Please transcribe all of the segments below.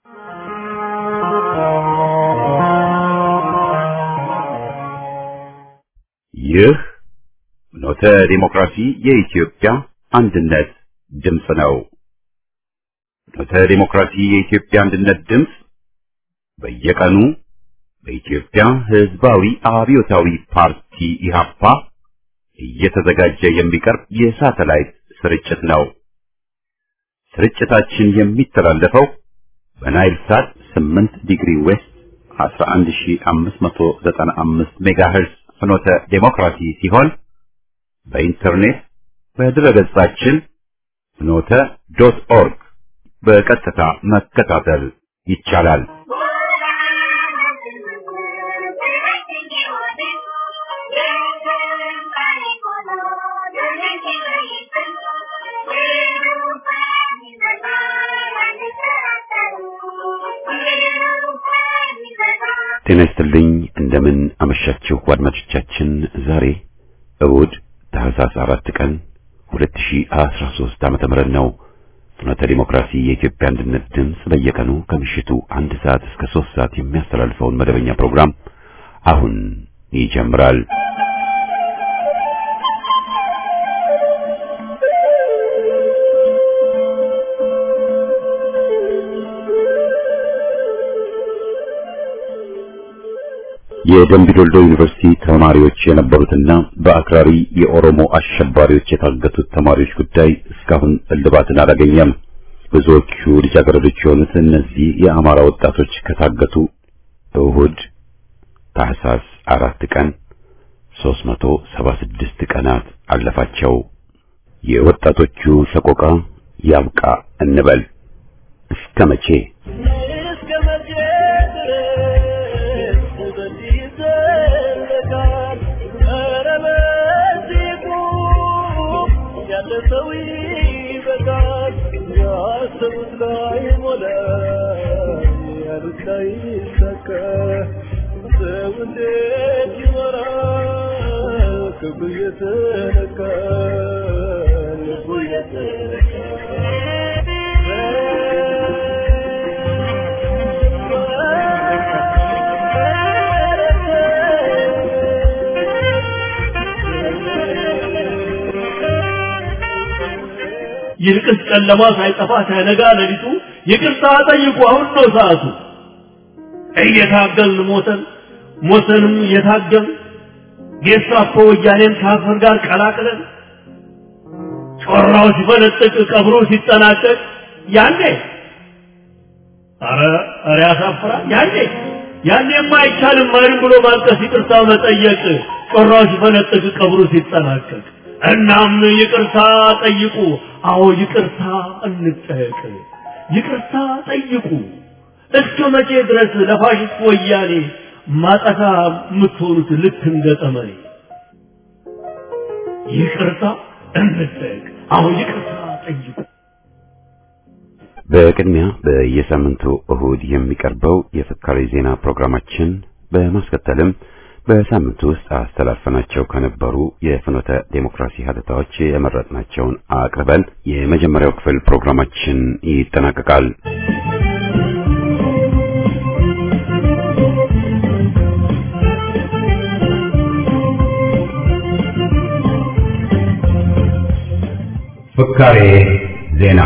ይህ ኖተ ዲሞክራሲ የኢትዮጵያ አንድነት ድምፅ ነው። ኖተ ዲሞክራሲ የኢትዮጵያ አንድነት ድምፅ በየቀኑ በኢትዮጵያ ሕዝባዊ አብዮታዊ ፓርቲ ኢህአፓ እየተዘጋጀ የሚቀርብ የሳተላይት ስርጭት ነው። ስርጭታችን የሚተላለፈው በናይል ሳት 8 ዲግሪ ዌስት 11595 ሜጋሄርዝ ፍኖተ ዴሞክራሲ ሲሆን በኢንተርኔት በድረገጻችን ፍኖተ ዶት ኦርግ በቀጥታ መከታተል ይቻላል። ጤና ይስጥልኝ። እንደምን አመሻችሁ አድማጮቻችን። ዛሬ እሁድ ታህሳስ አራት ቀን 2013 ዓመተ ምህረት ነው። ፍኖተ ዲሞክራሲ የኢትዮጵያ አንድነት ድምፅ በየቀኑ ከምሽቱ አንድ ሰዓት እስከ ሶስት ሰዓት የሚያስተላልፈውን መደበኛ ፕሮግራም አሁን ይጀምራል። የደምቢ ዶልዶ ዩኒቨርሲቲ ተማሪዎች የነበሩትና በአክራሪ የኦሮሞ አሸባሪዎች የታገቱት ተማሪዎች ጉዳይ እስካሁን እልባትን አላገኘም። ብዙዎቹ ልጃገረዶች የሆኑት እነዚህ የአማራ ወጣቶች ከታገቱ እሁድ ታህሳስ አራት ቀን 376 ቀናት አለፋቸው። የወጣቶቹ ሰቆቃ ያብቃ እንበል እስከ መቼ? ይልቅስ ጨለማ ሳይጠፋ ሳይነጋ ሌሊቱ ይቅርታ ጠይቁ፣ አሁን ነው ሰዓቱ። እየታገልን ሞተን ሞተንም እየታገልን ጌስታፖ ወያኔን ከአፈር ጋር ቀላቅለን ጮራው ሲፈነጥቅ ቀብሮ ሲጠናቀቅ ያኔ አረ አረ ያሳፍራል። ያኔ ያኔማ አይቻልም ማንም ብሎ ማልቀስ ይቅርታ መጠየቅ ጮራው ሲፈነጥቅ ቀብሮ ሲጠናቀቅ እናም ይቅርታ ጠይቁ። አዎ ይቅርታ እንጠየቅ። ይቅርታ ጠይቁ። እስከ መቼ ድረስ ለፋሽስት ወያኔ ማጠፋ የምትሆኑት ልክ እንደ ጠመኔ? ይቅርታ እንጠየቅ። አዎ ይቅርታ ጠይቁ። በቅድሚያ በየሳምንቱ እሁድ የሚቀርበው የፍካሬ ዜና ፕሮግራማችን በማስከተልም በሳምንቱ ውስጥ አስተላልፈናቸው ከነበሩ የፍኖተ ዴሞክራሲ ሀተታዎች የመረጥናቸውን አቅርበን የመጀመሪያው ክፍል ፕሮግራማችን ይጠናቀቃል። ፍካሬ ዜና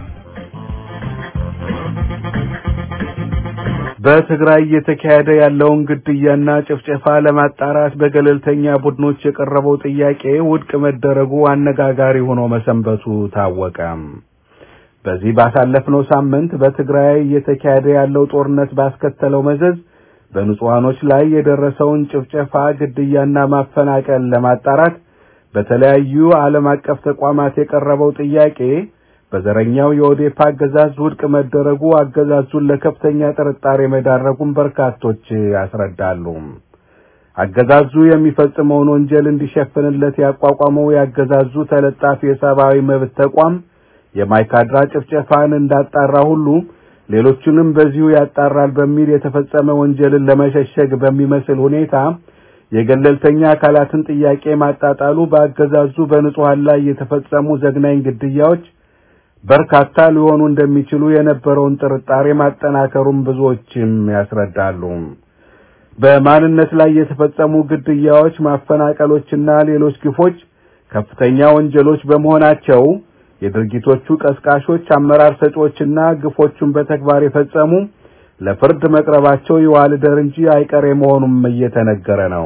በትግራይ እየተካሄደ ያለውን ግድያና ጭፍጨፋ ለማጣራት በገለልተኛ ቡድኖች የቀረበው ጥያቄ ውድቅ መደረጉ አነጋጋሪ ሆኖ መሰንበቱ ታወቀ። በዚህ ባሳለፍነው ሳምንት በትግራይ እየተካሄደ ያለው ጦርነት ባስከተለው መዘዝ በንጹሃኖች ላይ የደረሰውን ጭፍጨፋ፣ ግድያና ማፈናቀል ለማጣራት በተለያዩ ዓለም አቀፍ ተቋማት የቀረበው ጥያቄ በዘረኛው የኦዴፓ አገዛዝ ውድቅ መደረጉ አገዛዙን ለከፍተኛ ጥርጣሬ መዳረጉን በርካቶች ያስረዳሉ። አገዛዙ የሚፈጽመውን ወንጀል እንዲሸፍንለት ያቋቋመው ያገዛዙ ተለጣፊ የሰብአዊ መብት ተቋም የማይካድራ ጭፍጨፋን እንዳጣራ ሁሉ ሌሎቹንም በዚሁ ያጣራል በሚል የተፈጸመ ወንጀልን ለመሸሸግ በሚመስል ሁኔታ የገለልተኛ አካላትን ጥያቄ ማጣጣሉ በአገዛዙ በንጹሃን ላይ የተፈጸሙ ዘግናኝ ግድያዎች በርካታ ሊሆኑ እንደሚችሉ የነበረውን ጥርጣሬ ማጠናከሩን ብዙዎችም ያስረዳሉ። በማንነት ላይ የተፈጸሙ ግድያዎች፣ ማፈናቀሎችና ሌሎች ግፎች ከፍተኛ ወንጀሎች በመሆናቸው የድርጊቶቹ ቀስቃሾች፣ አመራር ሰጪዎችና ግፎቹን በተግባር የፈጸሙ ለፍርድ መቅረባቸው ይዋልደር እንጂ አይቀሬ መሆኑም እየተነገረ ነው።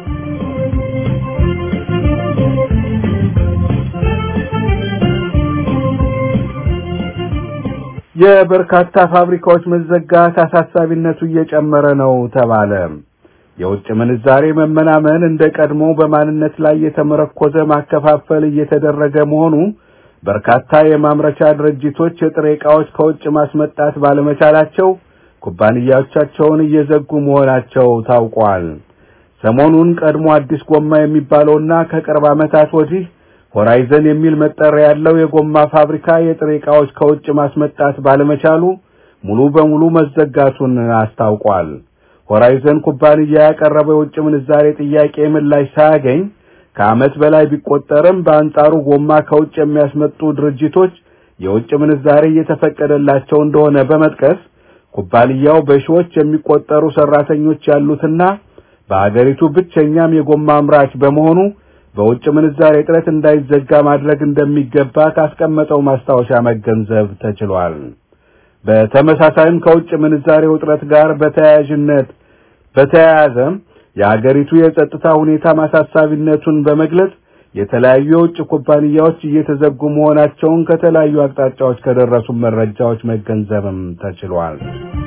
የበርካታ ፋብሪካዎች መዘጋት አሳሳቢነቱ እየጨመረ ነው ተባለ። የውጭ ምንዛሬ መመናመን እንደ ቀድሞ በማንነት ላይ የተመረኮዘ ማከፋፈል እየተደረገ መሆኑ በርካታ የማምረቻ ድርጅቶች የጥሬ ዕቃዎች ከውጭ ማስመጣት ባለመቻላቸው ኩባንያዎቻቸውን እየዘጉ መሆናቸው ታውቋል። ሰሞኑን ቀድሞ አዲስ ጎማ የሚባለውና ከቅርብ ዓመታት ወዲህ ሆራይዘን የሚል መጠሪያ ያለው የጎማ ፋብሪካ የጥሬ ዕቃዎች ከውጭ ማስመጣት ባለመቻሉ ሙሉ በሙሉ መዘጋቱን አስታውቋል። ሆራይዘን ኩባንያ ያቀረበው የውጭ ምንዛሬ ጥያቄ ምላሽ ሳያገኝ ከዓመት በላይ ቢቆጠርም በአንጻሩ ጎማ ከውጭ የሚያስመጡ ድርጅቶች የውጭ ምንዛሬ እየተፈቀደላቸው እንደሆነ በመጥቀስ ኩባንያው በሺዎች የሚቆጠሩ ሰራተኞች ያሉትና በአገሪቱ ብቸኛም የጎማ አምራች በመሆኑ በውጭ ምንዛሬ እጥረት እንዳይዘጋ ማድረግ እንደሚገባ ካስቀመጠው ማስታወሻ መገንዘብ ተችሏል። በተመሳሳይም ከውጭ ምንዛሬ እጥረት ጋር በተያያዥነት በተያያዘ የአገሪቱ የጸጥታ ሁኔታ ማሳሳቢነቱን በመግለጽ የተለያዩ የውጭ ኩባንያዎች እየተዘጉ መሆናቸውን ከተለያዩ አቅጣጫዎች ከደረሱ መረጃዎች መገንዘብም ተችሏል።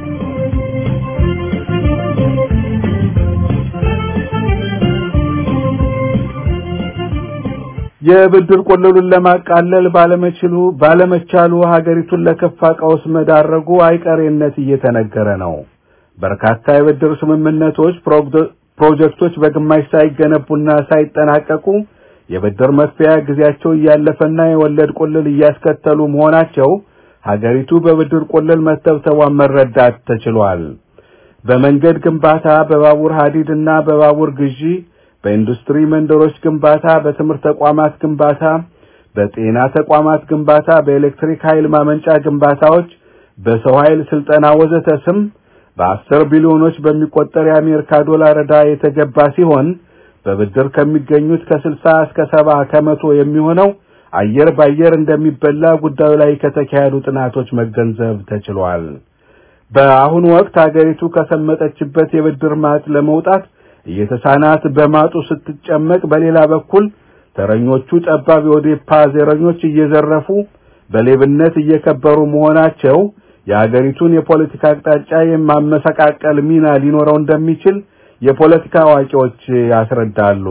የብድር ቆለሉን ለማቃለል ባለመችሉ ባለመቻሉ ሀገሪቱን ለከፋ ቀውስ መዳረጉ አይቀሬነት እየተነገረ ነው። በርካታ የብድር ስምምነቶች ፕሮጀክቶች በግማሽ ሳይገነቡና ሳይጠናቀቁ የብድር መክፈያ ጊዜያቸው እያለፈና የወለድ ቁልል እያስከተሉ መሆናቸው ሀገሪቱ በብድር ቁልል መተብተቧን መረዳት ተችሏል። በመንገድ ግንባታ፣ በባቡር ሀዲድ እና በባቡር ግዢ፣ በኢንዱስትሪ መንደሮች ግንባታ፣ በትምህርት ተቋማት ግንባታ፣ በጤና ተቋማት ግንባታ፣ በኤሌክትሪክ ኃይል ማመንጫ ግንባታዎች፣ በሰው ኃይል ስልጠና ወዘተ ስም በአስር ቢሊዮኖች በሚቆጠር የአሜሪካ ዶላር ዕዳ የተገባ ሲሆን በብድር ከሚገኙት ከስልሳ እስከ ሰባ ከመቶ የሚሆነው አየር ባየር እንደሚበላ ጉዳዩ ላይ ከተካሄዱ ጥናቶች መገንዘብ ተችሏል። በአሁኑ ወቅት ሀገሪቱ ከሰመጠችበት የብድር ማጥ ለመውጣት እየተሳናት በማጡ ስትጨመቅ፣ በሌላ በኩል ተረኞቹ ጠባብ የኦዴፓ ዘረኞች እየዘረፉ በሌብነት እየከበሩ መሆናቸው የሀገሪቱን የፖለቲካ አቅጣጫ የማመሰቃቀል ሚና ሊኖረው እንደሚችል የፖለቲካ አዋቂዎች ያስረዳሉ።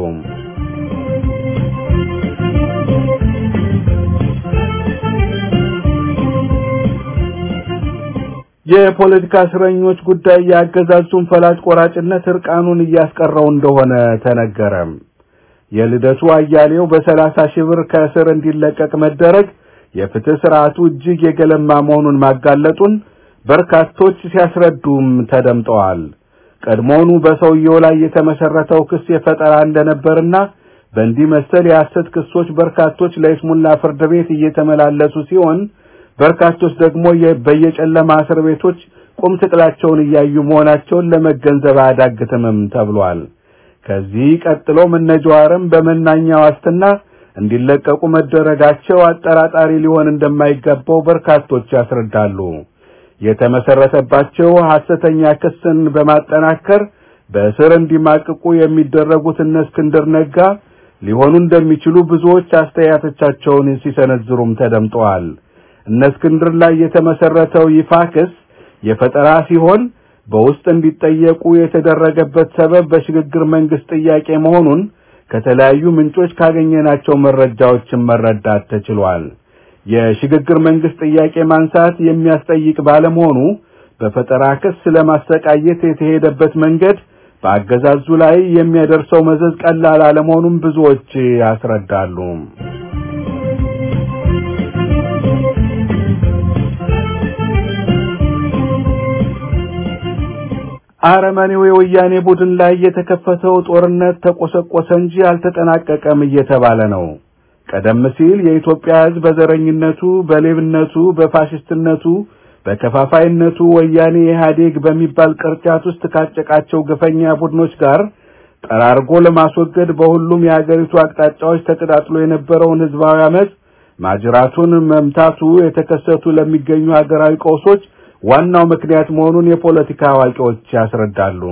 የፖለቲካ እስረኞች ጉዳይ የአገዛዙን ፈላጭ ቆራጭነት እርቃኑን እያስቀረው እንደሆነ ተነገረ። የልደቱ አያሌው በሰላሳ ሺህ ብር ከእስር እንዲለቀቅ መደረግ የፍትህ ስርዓቱ እጅግ የገለማ መሆኑን ማጋለጡን በርካቶች ሲያስረዱም ተደምጠዋል። ቀድሞውኑ በሰውየው ላይ የተመሰረተው ክስ የፈጠራ እንደነበርና በእንዲህ መሰል የሐሰት ክሶች በርካቶች ለይስሙላ ፍርድ ቤት እየተመላለሱ ሲሆን በርካቶች ደግሞ በየጨለማ እስር ቤቶች ቁም ስቅላቸውን እያዩ መሆናቸውን ለመገንዘብ አያዳግትምም ተብሏል። ከዚህ ቀጥሎም እነ ጀዋርም በመናኛ ዋስትና እንዲለቀቁ መደረጋቸው አጠራጣሪ ሊሆን እንደማይገባው በርካቶች ያስረዳሉ። የተመሰረተባቸው ሐሰተኛ ክስን በማጠናከር በእስር እንዲማቅቁ የሚደረጉት እነ እስክንድር ነጋ ሊሆኑ እንደሚችሉ ብዙዎች አስተያየቶቻቸውን ሲሰነዝሩም ተደምጠዋል። እነ እስክንድር ላይ የተመሰረተው ይፋ ክስ የፈጠራ ሲሆን በውስጥ እንዲጠየቁ የተደረገበት ሰበብ በሽግግር መንግስት ጥያቄ መሆኑን ከተለያዩ ምንጮች ካገኘናቸው መረጃዎችን መረዳት ተችሏል። የሽግግር መንግስት ጥያቄ ማንሳት የሚያስጠይቅ ባለመሆኑ በፈጠራ ክስ ለማሰቃየት የተሄደበት መንገድ በአገዛዙ ላይ የሚያደርሰው መዘዝ ቀላል አለመሆኑን ብዙዎች ያስረዳሉ። አረመኔው የወያኔ ቡድን ላይ የተከፈተው ጦርነት ተቆሰቆሰ እንጂ አልተጠናቀቀም እየተባለ ነው። ቀደም ሲል የኢትዮጵያ ሕዝብ በዘረኝነቱ፣ በሌብነቱ፣ በፋሽስትነቱ፣ በከፋፋይነቱ ወያኔ ኢህአዴግ በሚባል ቅርጫት ውስጥ ካጨቃቸው ግፈኛ ቡድኖች ጋር ጠራርጎ ለማስወገድ በሁሉም የሀገሪቱ አቅጣጫዎች ተቀጣጥሎ የነበረውን ህዝባዊ አመፅ ማጅራቱን መምታቱ የተከሰቱ ለሚገኙ ሀገራዊ ቀውሶች ዋናው ምክንያት መሆኑን የፖለቲካ አዋቂዎች ያስረዳሉ።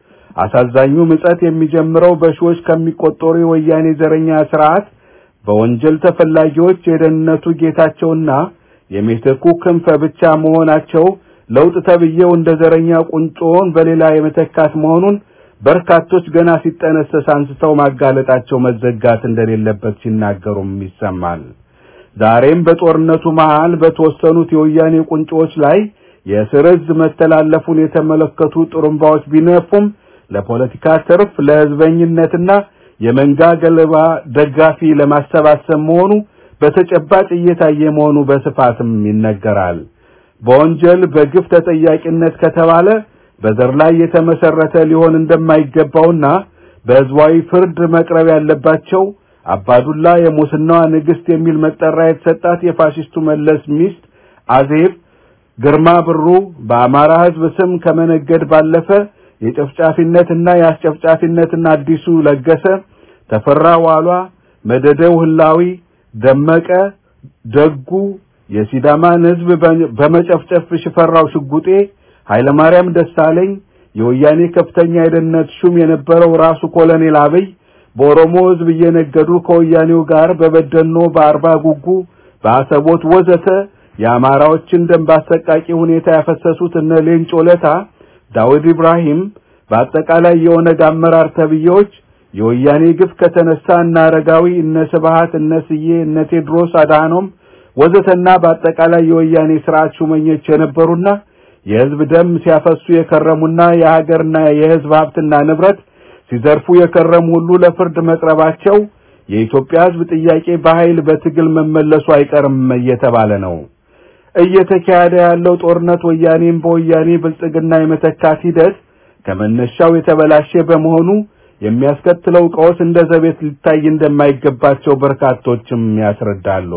አሳዛኙ ምጸት የሚጀምረው በሺዎች ከሚቆጠሩ የወያኔ ዘረኛ ስርዓት በወንጀል ተፈላጊዎች የደህንነቱ ጌታቸውና የሜቴኩ ክንፈ ብቻ መሆናቸው ለውጥ ተብዬው እንደ ዘረኛ ቁንጮውን በሌላ የመተካት መሆኑን በርካቶች ገና ሲጠነሰስ አንስተው ማጋለጣቸው መዘጋት እንደሌለበት ሲናገሩም ይሰማል። ዛሬም በጦርነቱ መሃል በተወሰኑት የወያኔ ቁንጮዎች ላይ የእስር ዕዝ መተላለፉን የተመለከቱ ጥሩምባዎች ቢነፉም ለፖለቲካ ትርፍ ለህዝበኝነትና የመንጋ ገለባ ደጋፊ ለማሰባሰብ መሆኑ በተጨባጭ እየታየ መሆኑ በስፋትም ይነገራል። በወንጀል በግፍ ተጠያቂነት ከተባለ በዘር ላይ የተመሰረተ ሊሆን እንደማይገባውና በህዝባዊ ፍርድ መቅረብ ያለባቸው አባዱላ የሙስናዋ ንግስት የሚል መጠሪያ የተሰጣት የፋሽስቱ መለስ ሚስት አዜብ ግርማ ብሩ በአማራ ህዝብ ስም ከመነገድ ባለፈ የጨፍጫፊነትና የአስጨፍጫፊነትና አዲሱ ለገሰ፣ ተፈራ ዋሏ፣ መደደው ህላዊ፣ ደመቀ ደጉ፣ የሲዳማን ህዝብ በመጨፍጨፍ ሽፈራው ሽጉጤ፣ ኃይለማርያም ደሳለኝ፣ የወያኔ ከፍተኛ የደህንነት ሹም የነበረው ራሱ ኮሎኔል አብይ በኦሮሞ ህዝብ እየነገዱ ከወያኔው ጋር በበደኖ በአርባ ጉጉ በአሰቦት ወዘተ የአማራዎችን ደም በአሰቃቂ ሁኔታ ያፈሰሱት እነ ሌንጮ ለታ፣ ዳውድ ኢብራሂም በአጠቃላይ የኦነግ አመራር ተብዬዎች የወያኔ ግፍ ከተነሳ እነ አረጋዊ እነ ስብሃት እነ ስዬ እነ ቴድሮስ አድሃኖም ወዘተና በአጠቃላይ የወያኔ ስርዓት ሹመኞች የነበሩና የህዝብ ደም ሲያፈሱ የከረሙና የሀገርና የህዝብ ሀብትና ንብረት ሲዘርፉ የከረሙ ሁሉ ለፍርድ መቅረባቸው የኢትዮጵያ ህዝብ ጥያቄ በኃይል በትግል መመለሱ አይቀርም እየተባለ ነው። እየተካሄደ ያለው ጦርነት ወያኔን በወያኔ ብልጽግና የመተካት ሂደት ከመነሻው የተበላሸ በመሆኑ የሚያስከትለው ቀውስ እንደ ዘቤት ሊታይ እንደማይገባቸው በርካቶችም ያስረዳሉ።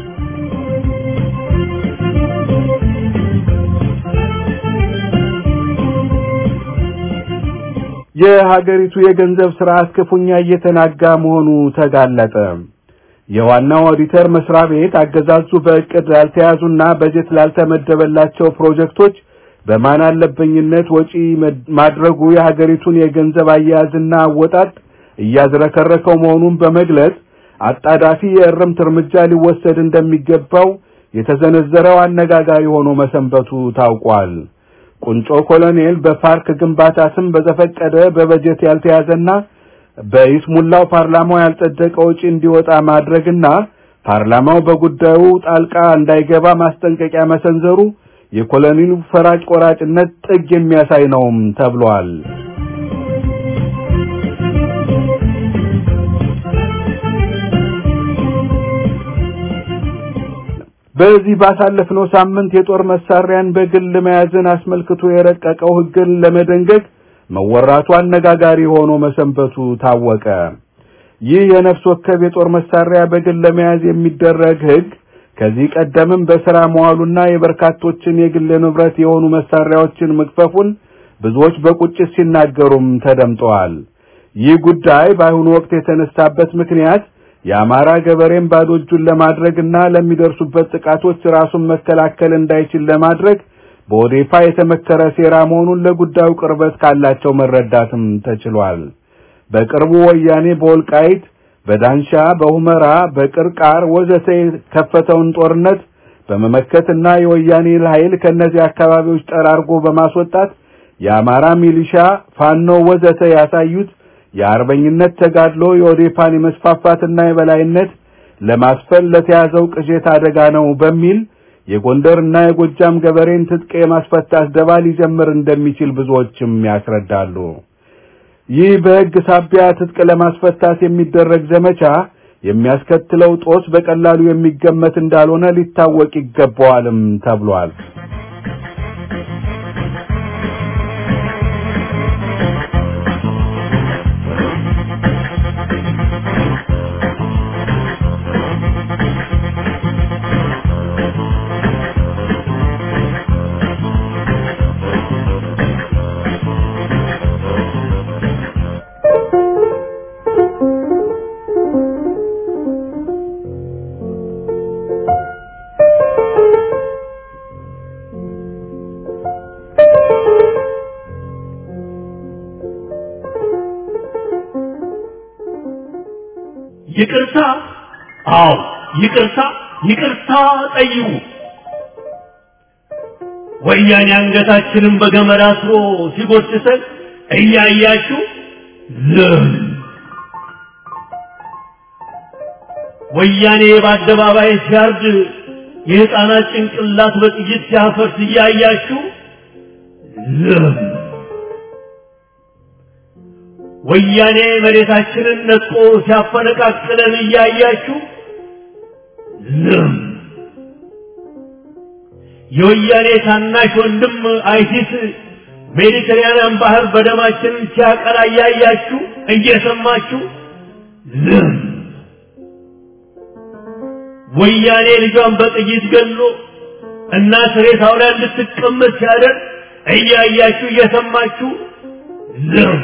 የሀገሪቱ የገንዘብ ስርዓት ክፉኛ እየተናጋ መሆኑ ተጋለጠ። የዋናው ኦዲተር መስሪያ ቤት አገዛዙ በእቅድ ላልተያዙና በጀት ላልተመደበላቸው ፕሮጀክቶች በማን አለበኝነት ወጪ ማድረጉ የሀገሪቱን የገንዘብ አያያዝና አወጣጥ እያዝረከረከው መሆኑን በመግለጽ አጣዳፊ የእርምት እርምጃ ሊወሰድ እንደሚገባው የተዘነዘረው አነጋጋሪ ሆኖ መሰንበቱ ታውቋል። ቁንጮ ኮሎኔል በፓርክ ግንባታ ስም በዘፈቀደ በበጀት ያልተያዘና በይስሙላው ፓርላማው ያልጸደቀ ወጪ እንዲወጣ ማድረግና ፓርላማው በጉዳዩ ጣልቃ እንዳይገባ ማስጠንቀቂያ መሰንዘሩ የኮሎኔሉ ፈራጭ ቆራጭነት ጥግ የሚያሳይ ነውም ተብሏል። በዚህ ባሳለፍነው ሳምንት የጦር መሳሪያን በግል መያዝን አስመልክቶ የረቀቀው ሕግን ለመደንገግ መወራቱ አነጋጋሪ ሆኖ መሰንበቱ ታወቀ። ይህ የነፍስ ወከፍ የጦር መሳሪያ በግል ለመያዝ የሚደረግ ሕግ ከዚህ ቀደምም በሥራ መዋሉና የበርካቶችን የግል ንብረት የሆኑ መሳሪያዎችን መግፈፉን ብዙዎች በቁጭት ሲናገሩም ተደምጠዋል። ይህ ጉዳይ በአሁኑ ወቅት የተነሳበት ምክንያት የአማራ ገበሬን ባዶ እጁን ለማድረግና ለሚደርሱበት ጥቃቶች ራሱን መከላከል እንዳይችል ለማድረግ በኦዴፓ የተመከረ ሴራ መሆኑን ለጉዳዩ ቅርበት ካላቸው መረዳትም ተችሏል። በቅርቡ ወያኔ በወልቃይት፣ በዳንሻ፣ በሁመራ፣ በቅርቃር ወዘተ የከፈተውን ጦርነት በመመከትና የወያኔ ኃይል ከእነዚህ አካባቢዎች ጠራርጎ በማስወጣት የአማራ ሚሊሻ፣ ፋኖ ወዘተ ያሳዩት የአርበኝነት ተጋድሎ የኦዴፓን የመስፋፋትና የበላይነት ለማስፈን ለተያዘው ቅዠት አደጋ ነው በሚል የጎንደርና የጎጃም ገበሬን ትጥቅ የማስፈታት ደባ ሊጀምር እንደሚችል ብዙዎችም ያስረዳሉ። ይህ በሕግ ሳቢያ ትጥቅ ለማስፈታት የሚደረግ ዘመቻ የሚያስከትለው ጦስ በቀላሉ የሚገመት እንዳልሆነ ሊታወቅ ይገባዋልም ተብሏል። ይቅርታ፣ አዎ ይቅርታ፣ ይቅርታ ጠይቁ። ወያኔ አንገታችንን በገመድ አስሮ ሲጎትተን እያያችሁ ዝም። ወያኔ በአደባባይ ሲያርድ የሕፃናት ጭንቅላት በጥይት ሲያፈርስ እያያችሁ ዝም። ወያኔ መሬታችንን ነጥቆ ሲያፈነቃቅለን እያያችሁ ዝም። የወያኔ ታናሽ ወንድም አይሲስ ሜዲተራንያን ባህር በደማችንን ሲያቀላ እያያችሁ እየሰማችሁ ዝም። ወያኔ ልጇን በጥይት ገሎ እናት ሬሳው ላይ እንድትቀመጥ ሲያደርግ እያያችሁ እየሰማችሁ ዝም።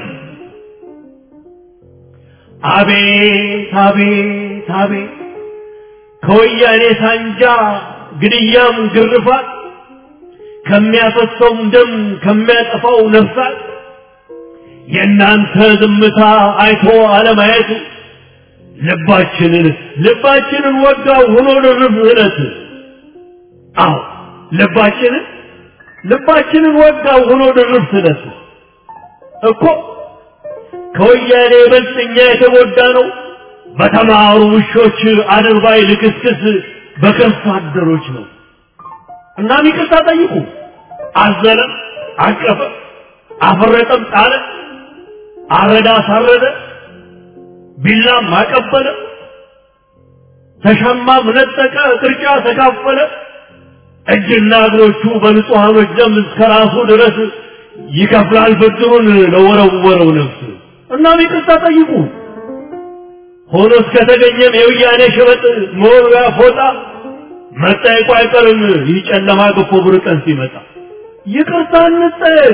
አቤት አቤት አቤት ከወያኔ ሳንጃ ግድያም ግርፋት ከሚያፈሰውም ደም ከሚያጠፋው ነፍሳት የእናንተ ዝምታ አይቶ አለማየቱ ልባችንን ልባችንን ወጋው ሆኖ ድርብ እለት አዎ ልባችንን ልባችንን ወጋው ሆኖ ድርብ እለት እኮ ከወያኔ ይበልጥ እኛ የተጎዳ ነው በተማሩ ውሾች አድርባይ ልክስክስ በከርሳ አደሮች ነው። እናም ይቅርታ ጠይቁ። አዘነ፣ አቀፈ፣ አፈረጠም፣ ጣለ፣ አረዳ፣ አሳረደ፣ ቢላም አቀበለ፣ ተሻማም ነጠቀ፣ ቅርጫ ተካፈለ። እጅና እግሮቹ በንጹሐኖች ደም እስከ ራሱ ድረስ ይከፍላል ብድሩን ለወረወረው ነፍስ። እናም ይቅርታ ጠይቁ። ሆኖ እስከተገኘም የውያኔ ሸበጥ መወርወያ ፎጣ መጠየቁ አይቀርም። ይህ ጨለማ ገፎ ብር ቀን ሲመጣ ይቅርታ እንጠየቅ።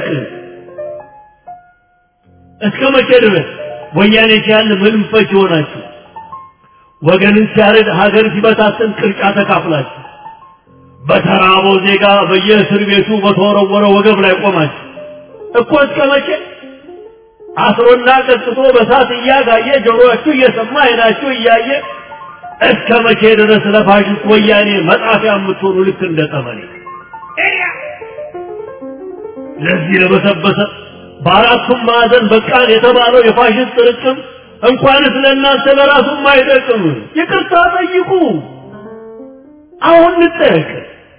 እስከ መቼ ድረስ ወያኔ ሲያል ምንም ፈች ይሆናችሁ? ወገንን ሲያረድ ሀገር ሲበታትን ቅርጫ ተካፍላችሁ በተራበው ዜጋ በየእስር ቤቱ በተወረወረ ወገብ ላይ ቆማችሁ እኮ እስከ መቼ አስሮና ቀጥቶ በሳት እያጋየ ጆሮአችሁ እየሰማ አይናችሁ እያየ እስከ መቼ ድረስ ለፋሽስት ወያኔ መጣፊያ የምትሆኑ ልክ እንደ ጠመኔ ለዚህ ለበሰበሰ በአራቱም ማዕዘን በቃን የተባለው የፋሽስት ጥርቅም እንኳንስ ለእናንተ ለራሱም አይጠቅም። ይቅርታ ጠይቁ። አሁን እንጠየቅ።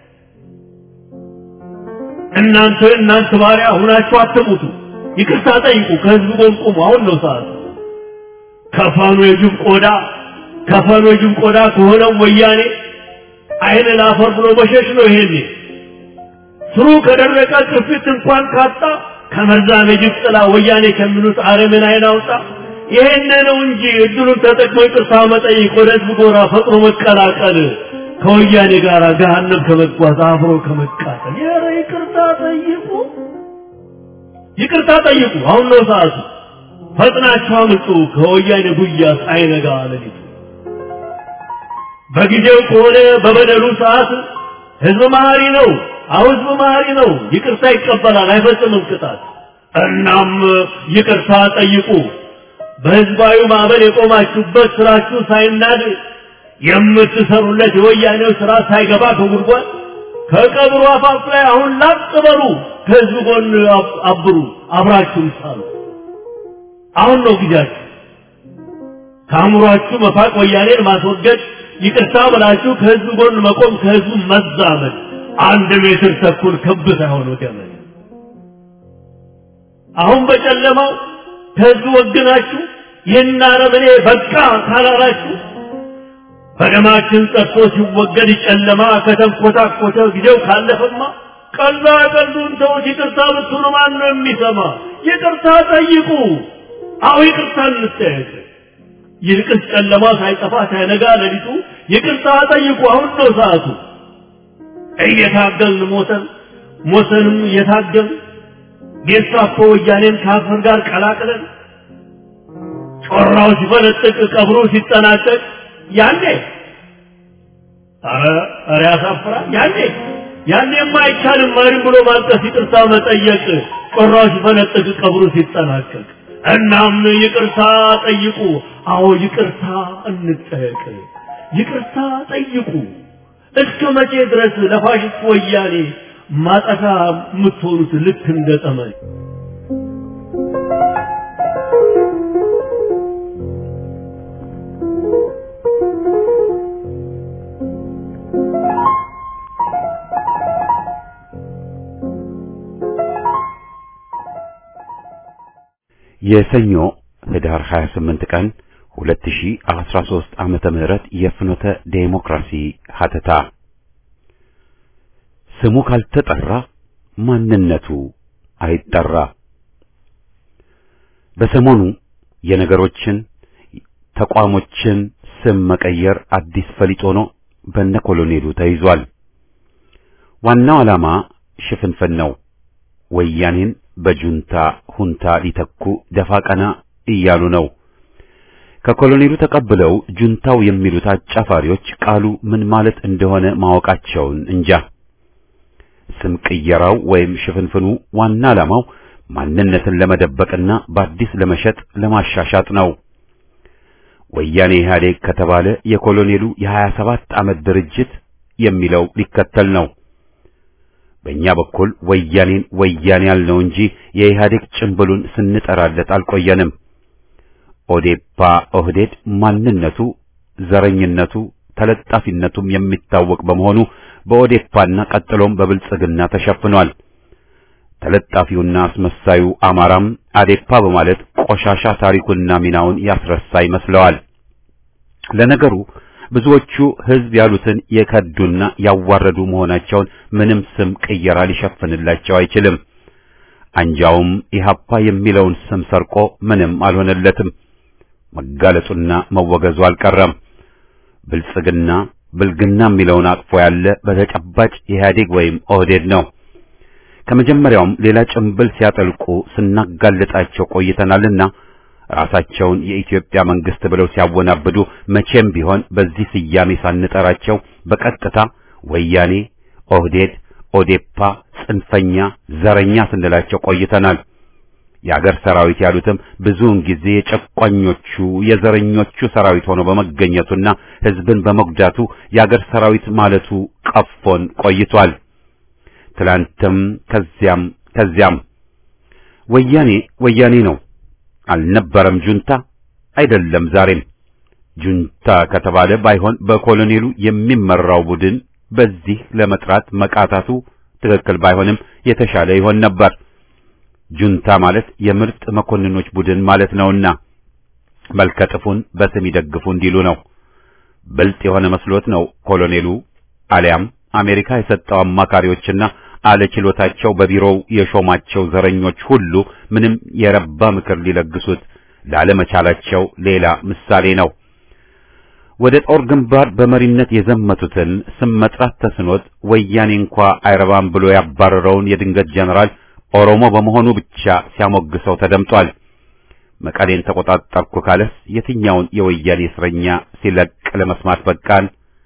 እናንተ እናንተ ባሪያ ሁናችሁ አትሙቱ። ይቅርታ ጠይቁ። ከህዝብ ጎን ቁሙ። አሁን ነው ሰዓት። ከፈኑ የጅብ ቆዳ ከፈኑ የጅብ ቆዳ ከሆነው ወያኔ አይን ላፈር ብሎ መሸሽ ነው። ይሄኔ ስሩ ከደረቀ ቅርፊት እንኳን ካጣ ከመርዛም የጅብ ጥላ ወያኔ ከሚሉት አረምን አይን አውጣ። ይሄን ነው እንጂ እድሉን ተጠቅሞ ይቅርታ መጠየቅ፣ ወደ ህዝብ ጎራ ፈጥኖ መቀላቀል፣ ከወያኔ ጋር ገሃነም ከመጓዝ አብሮ ከመቃጠል። ኧረ ይቅርታ ጠይቁ። ይቅርታ ጠይቁ። አሁን ነው ሰዓቱ። ፈጥናችሁ አምጡ ከወያኔ ጉያ ሳይነጋ ሌሊቱ። በጊዜው ከሆነ በበደሉ ሰዓት ህዝብ መሀሪ ነው። አሁን ህዝብ መሀሪ ነው። ይቅርታ ይቀበላል፣ አይፈጽምም ቅጣት። እናም ይቅርታ ጠይቁ። በህዝባዊ ማዕበል የቆማችሁበት ስራችሁ ሳይናድ የምትሰሩለት የወያኔው ስራ ሳይገባ ከጉድጓድ ከቀብሩ አፋፍ ላይ አሁን ላጥ በሉ። ከህዝብ ጎን አብሩ፣ አብራችሁም ሳሉ። አሁን ነው ጊዜያችሁ። ከአእምሯችሁ መፋቅ፣ ወያኔን ማስወገድ፣ ይቅርታ ብላችሁ ከህዝብ ጎን መቆም፣ ከህዝቡ መዛመድ። አንድ ሜትር ተኩል ክብ ሳይሆን ገመድ። አሁን በጨለማው ከህዝቡ ወግናችሁ ይህን አረመኔ በቃ ካላላችሁ በደማችን ጠጥቶ ሲወገድ ጨለማ ከተንኮታኮተ ጊዜው ካለፈማ ቀላ ቀሉን ተውት። ይቅርታ ብትሉ ማን ነው የሚሰማ? ይቅርታ ጠይቁ። አዎ ይቅርታ እንጠየቅ። ይልቅስ ጨለማ ሳይጠፋ ሳይነጋ ሌሊቱ ይቅርታ ጠይቁ። አሁን ነው ሰዓቱ። እየታገልን ሞተን ሞተንም እየታገልን ጌስታፖ ወያኔን ከአፈር ጋር ቀላቅለን ጮራው ሲፈነጥቅ ቀብሩ ሲጠናቀቅ ያኔ ኧረ ኧረ ያሳፍራል። ያኔ ያኔማ አይቻልም። ማንም ብሎ ማልቀስ፣ ይቅርታ መጠየቅ ጮራው ሲፈነጥቅ ቀብሩ ሲጠናቀቅ እናም ይቅርታ ጠይቁ። አዎ ይቅርታ እንጠየቅ። ይቅርታ ጠይቁ። እስከ መቼ ድረስ ለፋሽስት ወያኔ ማጠፋ የምትሆኑት ልክ እንደ ጠመኔ? የሰኞ ህዳር 28 ቀን 2013 ዓመተ ምህረት የፍኖተ ዴሞክራሲ ሀተታ ስሙ ካልተጠራ ማንነቱ አይጠራ። በሰሞኑ የነገሮችን ተቋሞችን ስም መቀየር አዲስ ፈሊጥ ሆኖ በነ ኮሎኔሉ ተይዟል። ዋናው ዓላማ ሽፍንፍን ነው። ወያኔን በጁንታ ሁንታ ሊተኩ ደፋ ቀና እያሉ ነው። ከኮሎኔሉ ተቀብለው ጁንታው የሚሉት አጫፋሪዎች ቃሉ ምን ማለት እንደሆነ ማወቃቸውን እንጃ። ስም ቅየራው ወይም ሽፍንፍኑ ዋና ዓላማው ማንነትን ለመደበቅና በአዲስ ለመሸጥ ለማሻሻጥ ነው። ወያኔ ኢህአዴግ ከተባለ የኮሎኔሉ የሀያ ሰባት ዓመት ድርጅት የሚለው ሊከተል ነው። በእኛ በኩል ወያኔን ወያኔ ያልነው እንጂ የኢህአዴግ ጭንብሉን ስንጠራለት አልቆየንም። ኦዴፓ ኦህዴድ ማንነቱ፣ ዘረኝነቱ፣ ተለጣፊነቱም የሚታወቅ በመሆኑ በኦዴፓና ቀጥሎም በብልጽግና ተሸፍኗል። ተለጣፊውና አስመሳዩ አማራም አዴፓ በማለት ቆሻሻ ታሪኩና ሚናውን ያስረሳ ይመስለዋል። ለነገሩ ብዙዎቹ ህዝብ ያሉትን የከዱና ያዋረዱ መሆናቸውን ምንም ስም ቅየራ ሊሸፍንላቸው አይችልም። አንጃውም ኢህአፓ የሚለውን ስም ሰርቆ ምንም አልሆነለትም። መጋለጡና መወገዙ አልቀረም። ብልጽግና ብልግና የሚለውን አቅፎ ያለ በተጨባጭ ኢህአዴግ ወይም ኦህዴድ ነው። ከመጀመሪያውም ሌላ ጭንብል ሲያጠልቁ ስናጋልጣቸው ቆይተናልና ራሳቸውን የኢትዮጵያ መንግስት ብለው ሲያወናብዱ መቼም ቢሆን በዚህ ስያሜ ሳንጠራቸው በቀጥታ ወያኔ፣ ኦህዴድ፣ ኦዴፓ፣ ጽንፈኛ፣ ዘረኛ ስንላቸው ቆይተናል። የአገር ሰራዊት ያሉትም ብዙውን ጊዜ የጨቋኞቹ የዘረኞቹ ሰራዊት ሆኖ በመገኘቱና ህዝብን በመጉዳቱ የአገር ሰራዊት ማለቱ ቀፎን ቆይቷል። ትላንትም ከዚያም ከዚያም ወያኔ ወያኔ ነው። አልነበረም ጁንታ አይደለም ዛሬም ጁንታ ከተባለ ባይሆን በኮሎኔሉ የሚመራው ቡድን በዚህ ለመጥራት መቃታቱ ትክክል ባይሆንም የተሻለ ይሆን ነበር። ጁንታ ማለት የምርጥ መኮንኖች ቡድን ማለት ነውና መልከጥፉን በስም ይደግፉ እንዲሉ ነው። ብልጥ የሆነ መስሎት ነው ኮሎኔሉ አሊያም አሜሪካ የሰጠው አማካሪዎችና አለችሎታቸው በቢሮው የሾማቸው ዘረኞች ሁሉ ምንም የረባ ምክር ሊለግሱት ላለመቻላቸው ሌላ ምሳሌ ነው። ወደ ጦር ግንባር በመሪነት የዘመቱትን ስም መጥራት ተስኖት ወያኔ እንኳ አይረባም ብሎ ያባረረውን የድንገት ጀነራል ኦሮሞ በመሆኑ ብቻ ሲያሞግሰው ተደምጧል። መቀሌን ተቆጣጠርኩ ካለስ የትኛውን የወያኔ እስረኛ ሲለቅ ለመስማት በቃን?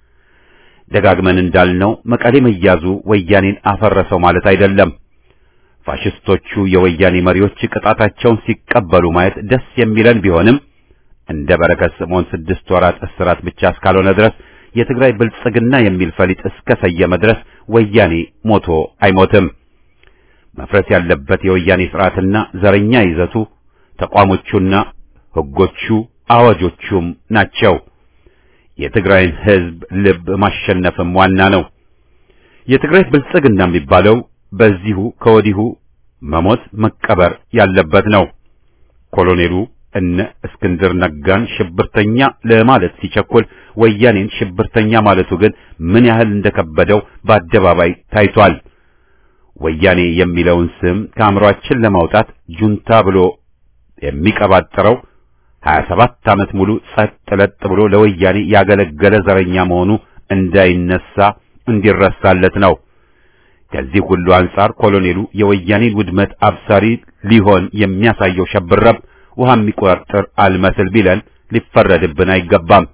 ደጋግመን እንዳልነው መቀሌ መያዙ ወያኔን አፈረሰው ማለት አይደለም። ፋሽስቶቹ የወያኔ መሪዎች ቅጣታቸውን ሲቀበሉ ማየት ደስ የሚለን ቢሆንም እንደ በረከት ስምዖን ስድስት ወራት እስራት ብቻ እስካልሆነ ድረስ የትግራይ ብልጽግና የሚል ፈሊጥ እስከ ሰየመ ድረስ ወያኔ ሞቶ አይሞትም። መፍረስ ያለበት የወያኔ ስርዓትና ዘረኛ ይዘቱ ተቋሞቹና ሕጎቹ አዋጆቹም ናቸው። የትግራይን ሕዝብ ልብ ማሸነፍም ዋና ነው። የትግራይ ብልጽግና የሚባለው በዚሁ ከወዲሁ መሞት መቀበር ያለበት ነው። ኮሎኔሉ እነ እስክንድር ነጋን ሽብርተኛ ለማለት ሲቸኩል ወያኔን ሽብርተኛ ማለቱ ግን ምን ያህል እንደከበደው በአደባባይ ታይቷል። ወያኔ የሚለውን ስም ከአእምሯችን ለማውጣት ጁንታ ብሎ የሚቀባጥረው 27 ዓመት ሙሉ ጸጥ ለጥ ብሎ ለወያኔ ያገለገለ ዘረኛ መሆኑ እንዳይነሳ እንዲረሳለት ነው። ከዚህ ሁሉ አንጻር ኮሎኔሉ የወያኔን ውድመት አብሳሪ ሊሆን የሚያሳየው ሸብረብ ውሃ የሚቆርጥር አልመስል ቢለን ሊፈረድብን አይገባም።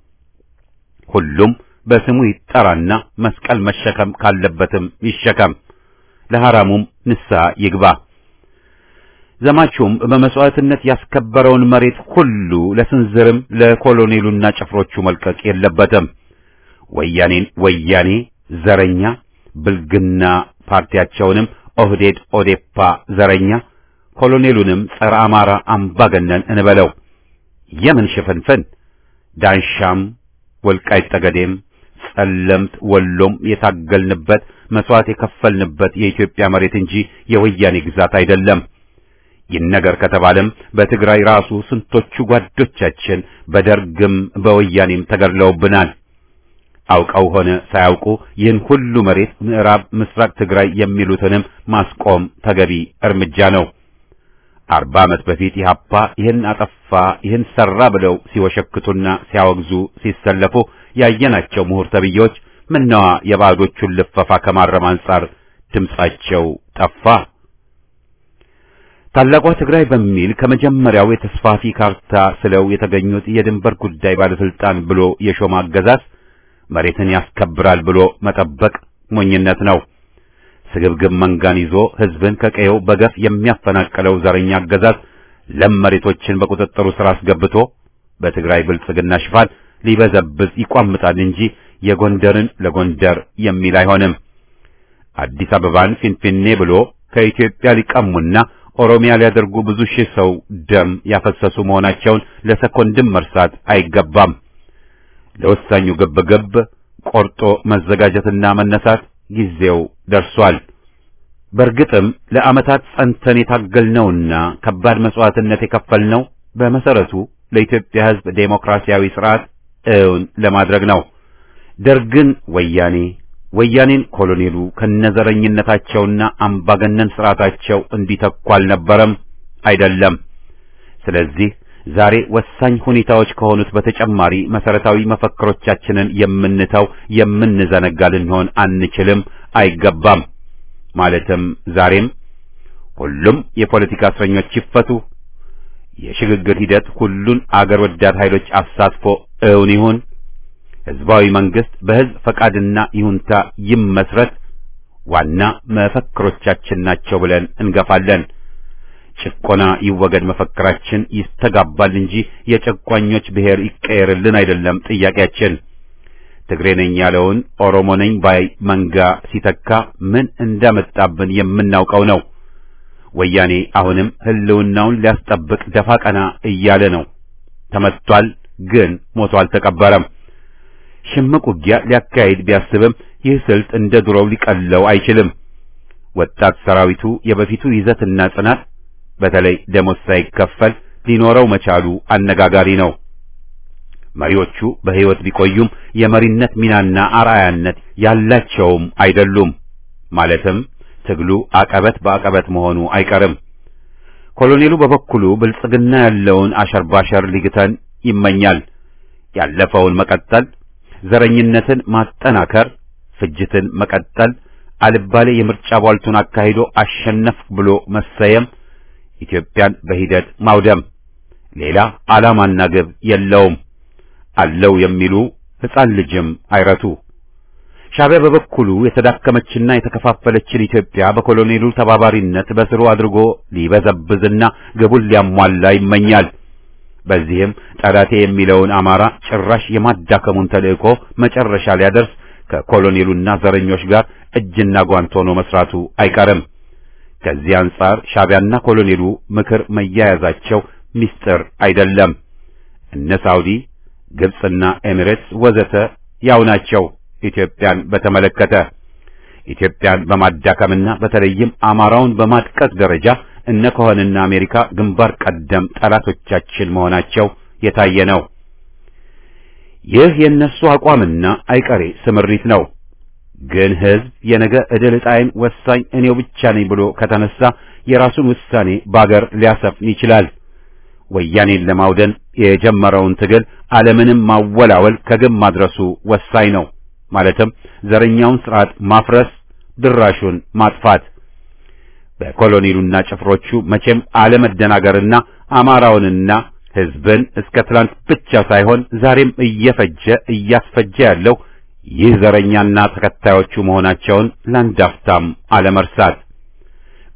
ሁሉም በስሙ ይጠራና መስቀል መሸከም ካለበትም ይሸከም፣ ለሐራሙም ንስሐ ይግባ። ዘማቹም በመስዋዕትነት ያስከበረውን መሬት ሁሉ ለስንዝርም ለኮሎኔሉና ጭፍሮቹ መልቀቅ የለበትም። ወያኔን ወያኔ ዘረኛ ብልግና ፓርቲያቸውንም ኦህዴድ ኦዴፓ ዘረኛ ኮሎኔሉንም ጸረ አማራ አምባገነን እንበለው። የምን ሽፍንፍን ዳንሻም ወልቃይት ጠገዴም ጸለምት ወሎም የታገልንበት መስዋዕት የከፈልንበት የኢትዮጵያ መሬት እንጂ የወያኔ ግዛት አይደለም። ይነገር ከተባለም በትግራይ ራሱ ስንቶቹ ጓዶቻችን በደርግም በወያኔም ተገድለውብናል። አውቀው ሆነ ሳያውቁ ይህን ሁሉ መሬት ምዕራብ ምስራቅ ትግራይ የሚሉትንም ማስቆም ተገቢ እርምጃ ነው። አርባ ዓመት በፊት ኢህአፓ ይህን አጠፋ ይህን ሰራ ብለው ሲወሸክቱና ሲያወግዙ ሲሰለፉ ያየናቸው ምሁር ተብዬዎች ምነዋ የባዕዶቹን ልፈፋ ከማረም አንጻር ድምጻቸው ጠፋ። ታላቋ ትግራይ በሚል ከመጀመሪያው የተስፋፊ ካርታ ስለው የተገኙት የድንበር ጉዳይ ባለስልጣን ብሎ የሾማ አገዛዝ መሬትን ያስከብራል ብሎ መጠበቅ ሞኝነት ነው። ስግብግብ መንጋን ይዞ ህዝብን ከቀየው በገፍ የሚያፈናቅለው ዘረኛ አገዛዝ ለም መሬቶችን በቁጥጥሩ ስር አስገብቶ በትግራይ ብልጽግና ሽፋን ሊበዘብዝ ይቋምጣል እንጂ የጎንደርን ለጎንደር የሚል አይሆንም። አዲስ አበባን ፊንፊኔ ብሎ ከኢትዮጵያ ሊቀሙና ኦሮሚያ ሊያደርጉ ብዙ ሺህ ሰው ደም ያፈሰሱ መሆናቸውን ለሰኮንድም መርሳት አይገባም። ለወሳኙ ግብግብ ቆርጦ መዘጋጀትና መነሳት ጊዜው ደርሷል። በእርግጥም ለዓመታት ጸንተን የታገልነውና ከባድ መስዋዕትነት የከፈልነው በመሰረቱ ለኢትዮጵያ ሕዝብ ዴሞክራሲያዊ ስርዓት እውን ለማድረግ ነው። ደርግን ወያኔ ወያኔን ኮሎኔሉ ከነዘረኝነታቸውና አምባገነን ስርዓታቸው እንዲተኩ አልነበረም፣ አይደለም። ስለዚህ ዛሬ ወሳኝ ሁኔታዎች ከሆኑት በተጨማሪ መሰረታዊ መፈክሮቻችንን የምንተው የምንዘነጋ ልንሆን አንችልም፣ አይገባም። ማለትም ዛሬም ሁሉም የፖለቲካ እስረኞች ይፈቱ፣ የሽግግር ሂደት ሁሉን አገር ወዳድ ኃይሎች አሳትፎ እውን ይሁን፣ ህዝባዊ መንግስት በህዝብ ፈቃድና ይሁንታ ይመስረት ዋና መፈክሮቻችን ናቸው ብለን እንገፋለን። ጭቆና ይወገድ መፈክራችን ይስተጋባል እንጂ የጨቋኞች ብሔር ይቀየርልን አይደለም ጥያቄያችን። ትግሬ ነኝ ያለውን ኦሮሞ ነኝ ባይ መንጋ ሲተካ ምን እንዳመጣብን የምናውቀው ነው። ወያኔ አሁንም ህልውናውን ሊያስጠብቅ ደፋ ቀና እያለ ነው። ተመቷል፣ ግን ሞቶ አልተቀበረም። ሽምቅ ውጊያ ሊያካሂድ ቢያስብም ይህ ስልት እንደ ድሮው ሊቀለው አይችልም። ወጣት ሰራዊቱ የበፊቱ ይዘትና ጽናት በተለይ ደሞዝ ሳይከፈል ሊኖረው መቻሉ አነጋጋሪ ነው። መሪዎቹ በሕይወት ቢቆዩም የመሪነት ሚናና አርአያነት ያላቸውም አይደሉም። ማለትም ትግሉ አቀበት በአቀበት መሆኑ አይቀርም። ኮሎኔሉ በበኩሉ ብልጽግና ያለውን አሸርባሸር ሊግተን ይመኛል። ያለፈውን መቀጠል፣ ዘረኝነትን ማጠናከር፣ ፍጅትን መቀጠል፣ አልባሌ የምርጫ ቧልቱን አካሂዶ አሸነፍ ብሎ መሰየም ኢትዮጵያን በሂደት ማውደም ሌላ ዓላማና ግብ የለውም። አለው የሚሉ ሕፃን ልጅም አይረቱ። ሻዕቢያ በበኩሉ የተዳከመችና የተከፋፈለችን ኢትዮጵያ በኮሎኔሉ ተባባሪነት በስሩ አድርጎ ሊበዘብዝና ግቡን ሊያሟላ ይመኛል። በዚህም ጠላቴ የሚለውን አማራ ጭራሽ የማዳከሙን ተልእኮ መጨረሻ ሊያደርስ ከኮሎኔሉና ዘረኞች ጋር እጅና ጓንት ሆኖ መስራቱ አይቀርም። ከዚህ አንጻር ሻዕቢያና ኮሎኔሉ ምክር መያያዛቸው ምስጢር አይደለም። እነ ሳውዲ፣ ግብጽና ኤሚሬትስ ወዘተ ያው ናቸው። ኢትዮጵያን በተመለከተ ኢትዮጵያን በማዳከምና በተለይም አማራውን በማጥቀስ ደረጃ እነ ከሆንና አሜሪካ ግንባር ቀደም ጠላቶቻችን መሆናቸው የታየ ነው። ይህ የእነሱ አቋምና አይቀሬ ስምሪት ነው። ግን ሕዝብ የነገ ዕድል ዕጣዬን ወሳኝ እኔው ብቻ ነኝ ብሎ ከተነሳ የራሱን ውሳኔ ባገር ሊያሰፍን ይችላል። ወያኔን ለማውደን የጀመረውን ትግል ዓለምንም ማወላወል ከግብ ማድረሱ ወሳኝ ነው። ማለትም ዘረኛውን ስርዓት ማፍረስ፣ ድራሹን ማጥፋት። በኮሎኔሉና ጭፍሮቹ መቼም አለመደናገርና አማራውንና ሕዝብን እስከ ትላንት ብቻ ሳይሆን ዛሬም እየፈጀ እያስፈጀ ያለው ይህ ዘረኛና ተከታዮቹ መሆናቸውን ለአንዳፍታም አለመርሳት።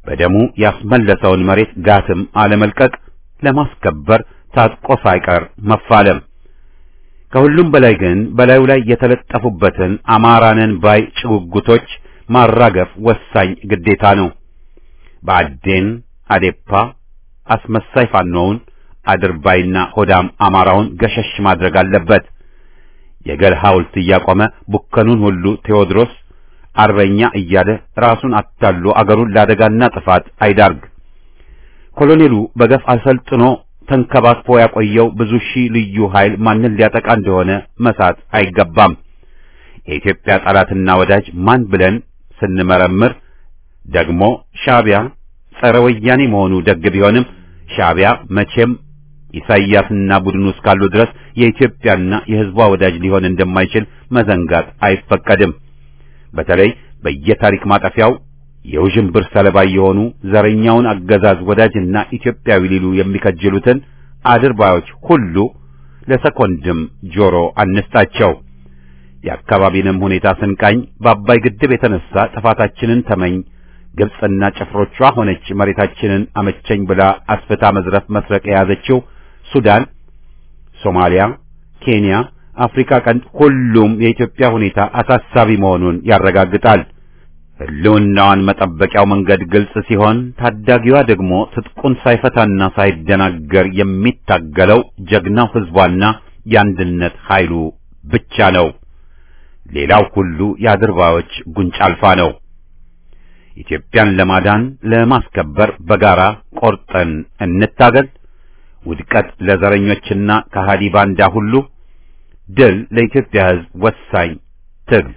በደሙ ያስመለሰውን መሬት ጋትም አለመልቀቅ ለማስከበር ታጥቆ ሳይቀር መፋለም ከሁሉም በላይ ግን በላዩ ላይ የተለጠፉበትን አማራንን ባይ ጭጉጉቶች ማራገፍ ወሳኝ ግዴታ ነው። በአዴን አዴፓ አስመሳይ ፋኖውን አድርባይና ሆዳም አማራውን ገሸሽ ማድረግ አለበት። የገል ሐውልት እያቆመ ቡከኑን ሁሉ ቴዎድሮስ አርበኛ እያለ ራሱን አታሎ አገሩን ለአደጋና ጥፋት አይዳርግ። ኮሎኔሉ በገፍ አሰልጥኖ ተንከባክቦ ያቆየው ብዙ ሺህ ልዩ ኃይል ማንን ሊያጠቃ እንደሆነ መሳት አይገባም። የኢትዮጵያ ጠላትና ወዳጅ ማን ብለን ስንመረምር ደግሞ ሻዕቢያ ጸረ ወያኔ መሆኑ ደግ ቢሆንም ሻዕቢያ መቼም ኢሳይያስና ቡድኑ እስካሉ ድረስ የኢትዮጵያና የሕዝቧ ወዳጅ ሊሆን እንደማይችል መዘንጋት አይፈቀድም። በተለይ በየታሪክ ማጠፊያው የውዥንብር ሰለባ የሆኑ ዘረኛውን አገዛዝ ወዳጅና ኢትዮጵያዊ ሊሉ የሚከጅሉትን አድርባዮች ሁሉ ለሰኮንድም ጆሮ አንስጣቸው። የአካባቢንም ሁኔታ ስንቃኝ በአባይ ግድብ የተነሳ ጥፋታችንን ተመኝ ግብጽና ጭፍሮቿ ሆነች መሬታችንን አመቸኝ ብላ አስፍታ መዝረፍ መስረቅ የያዘችው ሱዳን፣ ሶማሊያ፣ ኬንያ፣ አፍሪካ ቀንድ ሁሉም የኢትዮጵያ ሁኔታ አሳሳቢ መሆኑን ያረጋግጣል። ሕልውናዋን መጠበቂያው መንገድ ግልጽ ሲሆን ታዳጊዋ ደግሞ ትጥቁን ሳይፈታና ሳይደናገር የሚታገለው ጀግናው ሕዝቧና የአንድነት ኃይሉ ብቻ ነው። ሌላው ሁሉ የአድርባዮች ጉንጭ አልፋ ነው። ኢትዮጵያን ለማዳን ለማስከበር በጋራ ቆርጠን እንታገል። ውድቀት ለዘረኞችና ከሃዲ ባንዳ ሁሉ፣ ድል ለኢትዮጵያ ሕዝብ ወሳኝ ትግል።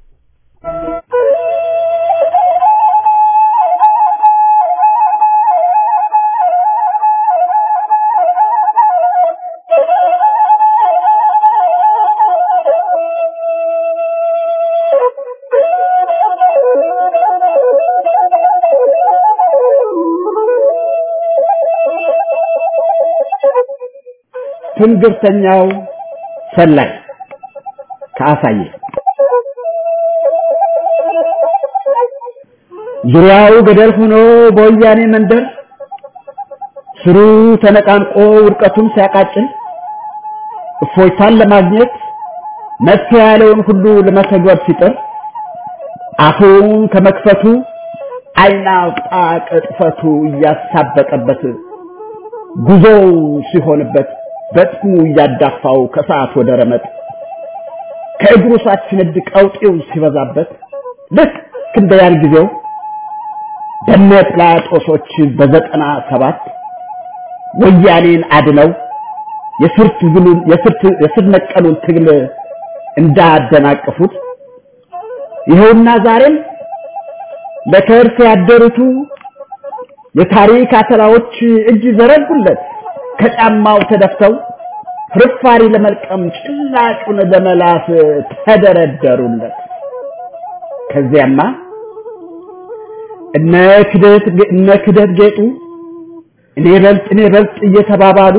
ትንግርተኛው ሰላይ ከአሳየ ዙሪያው ገደል ሆኖ በወያኔ መንደር ስሩ ተነቃንቆ ውድቀቱን ሲያቃጭል እፎይታን ለማግኘት መፍትሄ ያለውን ሁሉ ለመተግበር ሲጥር አፉን ከመክፈቱ ዓይን አውጣ ቅጥፈቱ እያሳበቀበት ጉዞው ሲሆንበት በጥሙ እያዳፋው ከሰዓት ወደ ረመጥ ከእግሩ ሳትነድ ቀውጤው ሲበዛበት ልክ እንደ ያን ጊዜው በነ ጲላጦሶች በዘጠና ሰባት ወያኔን አድነው የስር ትግሉን የስር ነቀሉን ትግል እንዳደናቀፉት ይኸውና ዛሬም ለከርስ ያደሩቱ የታሪክ አተላዎች እጅ ዘረጉለት ከጫማው ተደፍተው ፍርፋሪ ለመልቀም ጭላጩን ለመላስ ተደረደሩለት። ከዚያማ እነ ክደት እነ ክደት ጌጡ እኔ በልጥ እኔ በልጥ እየተባባሉ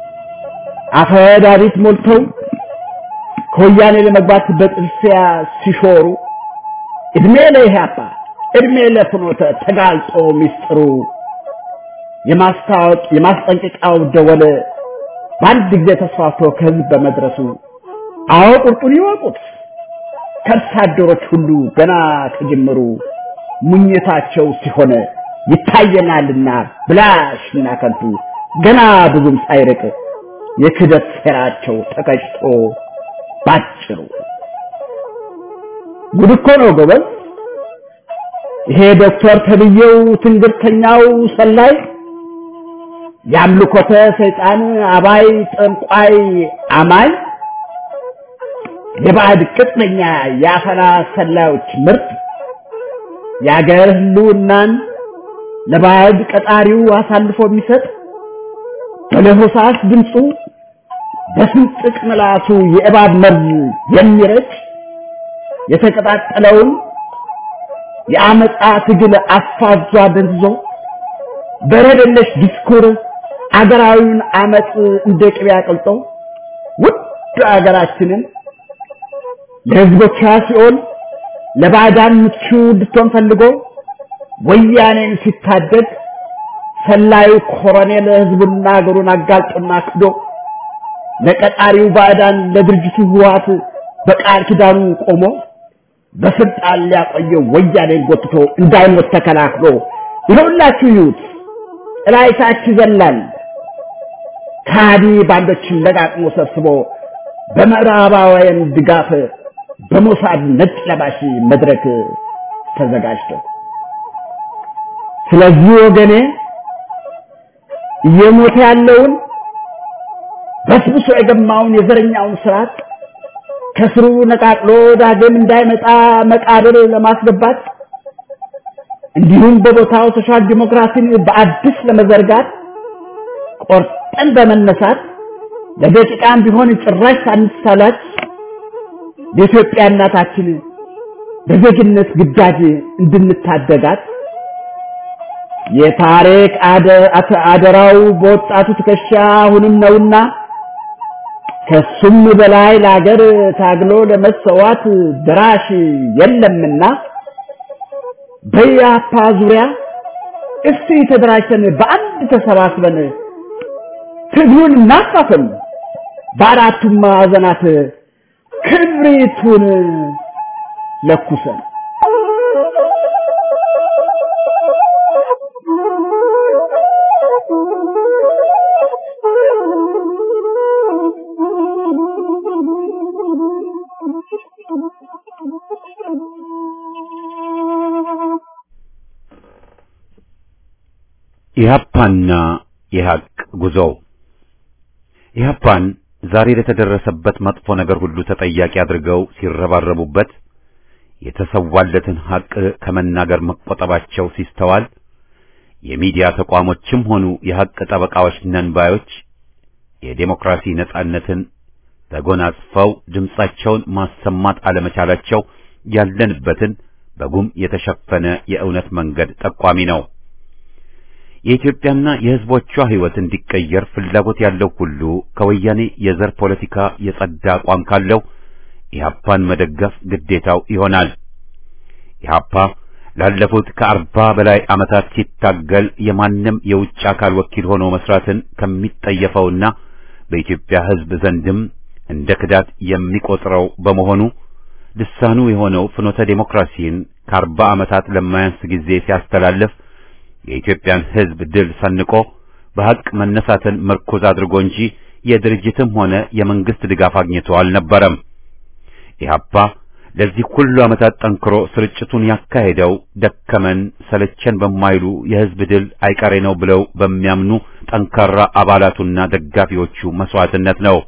አፈዳሪት ሞልተው ከወያኔ ለመግባት በጥርሲያ ሲሾሩ እድሜ ለኢህአፓ እድሜ ለፍኖተ ተጋልጦ ሚስጥሩ የማስታወቅ የማስጠንቀቂያው ደወል በአንድ ጊዜ ተስፋፍቶ ከህዝብ በመድረሱ አዎ ቁርጡን ይወቁት ከብት አደሮች ሁሉ ገና ከጅምሩ ሙኝታቸው ሲሆን ይታየናልና ብላሽና ከንቱ ገና ብዙም ሳይርቅ የክደት ሴራቸው ተቀጭቶ ባጭሩ ጉድ እኮ ነው ጎበዝ። ይሄ ዶክተር ተብዬው ትንግርተኛው ሰላይ የአምልኮተ ሰይጣን አባይ ጠንቋይ አማኝ የባዕድ ቅጥነኛ የአፈና ሰላዮች ምርት የአገር ህልውናን ለባዕድ ቀጣሪው አሳልፎ የሚሰጥ በለሆሳስ ድምፁ በስንጥቅ ምላሱ የእባብ መርዝ የሚረጭ የተቀጣጠለውን የአመፃ ትግል አፋዟ ደንዝዞ በረደለሽ ዲስኩር አገራዊውን አመፅ እንደ ቅቤ አቅልጦ ውድ አገራችንን ለህዝቦቿ ሲኦል ለባዕዳን ምቹ እንድትሆን ፈልጎ ወያኔን ሲታደግ ሰላዩ ኮሎኔል ህዝቡና ሀገሩን አጋልጦና ክዶ ለቀጣሪው ባዕዳን ለድርጅቱ ህወሓት በቃል ኪዳኑ ቆሞ በስልጣን ሊያቆየው ወያኔን ጎትቶ እንዳይሞት ተከላክሎ ይኸውላችሁ ይዩት ጥላይታች ይዘላል ከሃዲ ባንዶችን ለቃቅሞ ሰብስቦ በምዕራባውያን ድጋፍ በሞሳድ ነጭ ለባሽ መድረክ ተዘጋጅቶ ስለዚህ ወገኔ እየሞተ ያለውን በስብሶ የገማውን የዘረኛውን ስርዓት ከስሩ ነቃቅሎ ዳግም እንዳይመጣ መቃብር ለማስገባት እንዲሁም በቦታው ሶሻል ዲሞክራሲን በአዲስ ለመዘርጋት ቆርጠን በመነሳት ለደቂቃም ቢሆን ጭራሽ ሳንሳላች የኢትዮጵያ እናታችን በዜግነት ግዳጅ እንድንታደጋት የታሪክ አደራው በወጣቱ ትከሻ አሁንም ነውና ከሱም በላይ ለሀገር ታግሎ ለመሰዋት ድራሽ የለምና በያፓ ዙሪያ እስቲ ተደራጅተን በአንድ ተሰባስበን ትግሉን እናፋፍም፣ በአራቱም ማዕዘናት ክብሪቱን ለኩሰን ኢህአፓና የሀቅ ጉዞ ኢህአፓን ዛሬ ለተደረሰበት መጥፎ ነገር ሁሉ ተጠያቂ አድርገው ሲረባረቡበት የተሰዋለትን ሀቅ ከመናገር መቆጠባቸው ሲስተዋል የሚዲያ ተቋሞችም ሆኑ የሀቅ ጠበቃዎች ነን ባዮች የዴሞክራሲ ነጻነትን ተጎናጽፈው ድምጻቸውን ማሰማት አለመቻላቸው ያለንበትን በጉም የተሸፈነ የእውነት መንገድ ጠቋሚ ነው። የኢትዮጵያና የሕዝቦቿ ሕይወት እንዲቀየር ፍላጎት ያለው ሁሉ ከወያኔ የዘር ፖለቲካ የጸዳ አቋም ካለው ኢህአፓን መደገፍ ግዴታው ይሆናል። ኢህአፓ ላለፉት ከአርባ በላይ ዓመታት ሲታገል የማንም የውጭ አካል ወኪል ሆኖ መስራትን ከሚጠየፈውና በኢትዮጵያ ሕዝብ ዘንድም እንደ ክዳት የሚቆጥረው በመሆኑ ልሳኑ የሆነው ፍኖተ ዴሞክራሲን ከአርባ ዓመታት ለማያንስ ጊዜ ሲያስተላልፍ የኢትዮጵያን ሕዝብ ድል ሰንቆ በሐቅ መነሳትን ምርኩዝ አድርጎ እንጂ የድርጅትም ሆነ የመንግስት ድጋፍ አግኝቶ አልነበረም። ኢህአፓ ለዚህ ሁሉ ዓመታት ጠንክሮ ስርጭቱን ያካሄደው ደከመን ሰለቸን በማይሉ የሕዝብ ድል አይቀሬ ነው ብለው በሚያምኑ ጠንካራ አባላቱና ደጋፊዎቹ መስዋዕትነት ነው።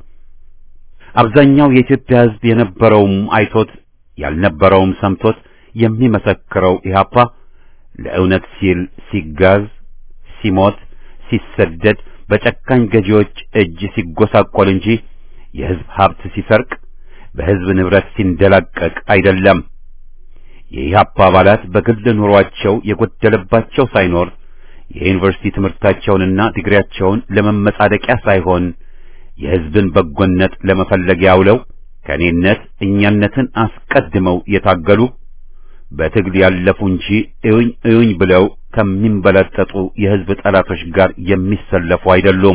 አብዛኛው የኢትዮጵያ ሕዝብ የነበረውም አይቶት ያልነበረውም ሰምቶት የሚመሰክረው ኢህአፓ ለእውነት ሲል ሲጋዝ፣ ሲሞት፣ ሲሰደድ በጨካኝ ገዢዎች እጅ ሲጎሳቆል እንጂ የሕዝብ ሀብት ሲሰርቅ በሕዝብ ንብረት ሲንደላቀቅ አይደለም። የኢህአፓ አባላት በግል ኑሯቸው የጎደለባቸው ሳይኖር የዩኒቨርሲቲ ትምህርታቸውንና ዲግሪያቸውን ለመመጻደቂያ ሳይሆን የሕዝብን በጎነት ለመፈለግ ያውለው ከእኔነት እኛነትን አስቀድመው የታገሉ በትግል ያለፉ እንጂ እዩኝ እዩኝ ብለው ከሚንበለጠጡ የሕዝብ ጠላቶች ጋር የሚሰለፉ አይደሉም።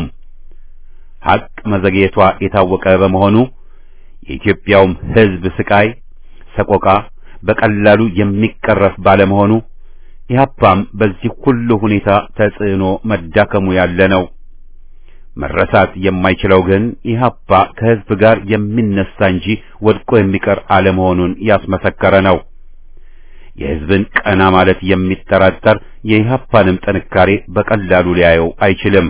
ሐቅ መዘግየቷ የታወቀ በመሆኑ የኢትዮጵያውም ሕዝብ ስቃይ፣ ሰቆቃ በቀላሉ የሚቀረፍ ባለመሆኑ ኢህአፓም በዚህ ሁሉ ሁኔታ ተጽዕኖ መዳከሙ ያለ ነው። መረሳት የማይችለው ግን ኢህአፓ ከሕዝብ ጋር የሚነሳ እንጂ ወድቆ የሚቀር አለመሆኑን ያስመሰከረ ነው። የሕዝብን ቀና ማለት የሚጠራጠር የኢህአፓንም ጥንካሬ በቀላሉ ሊያየው አይችልም።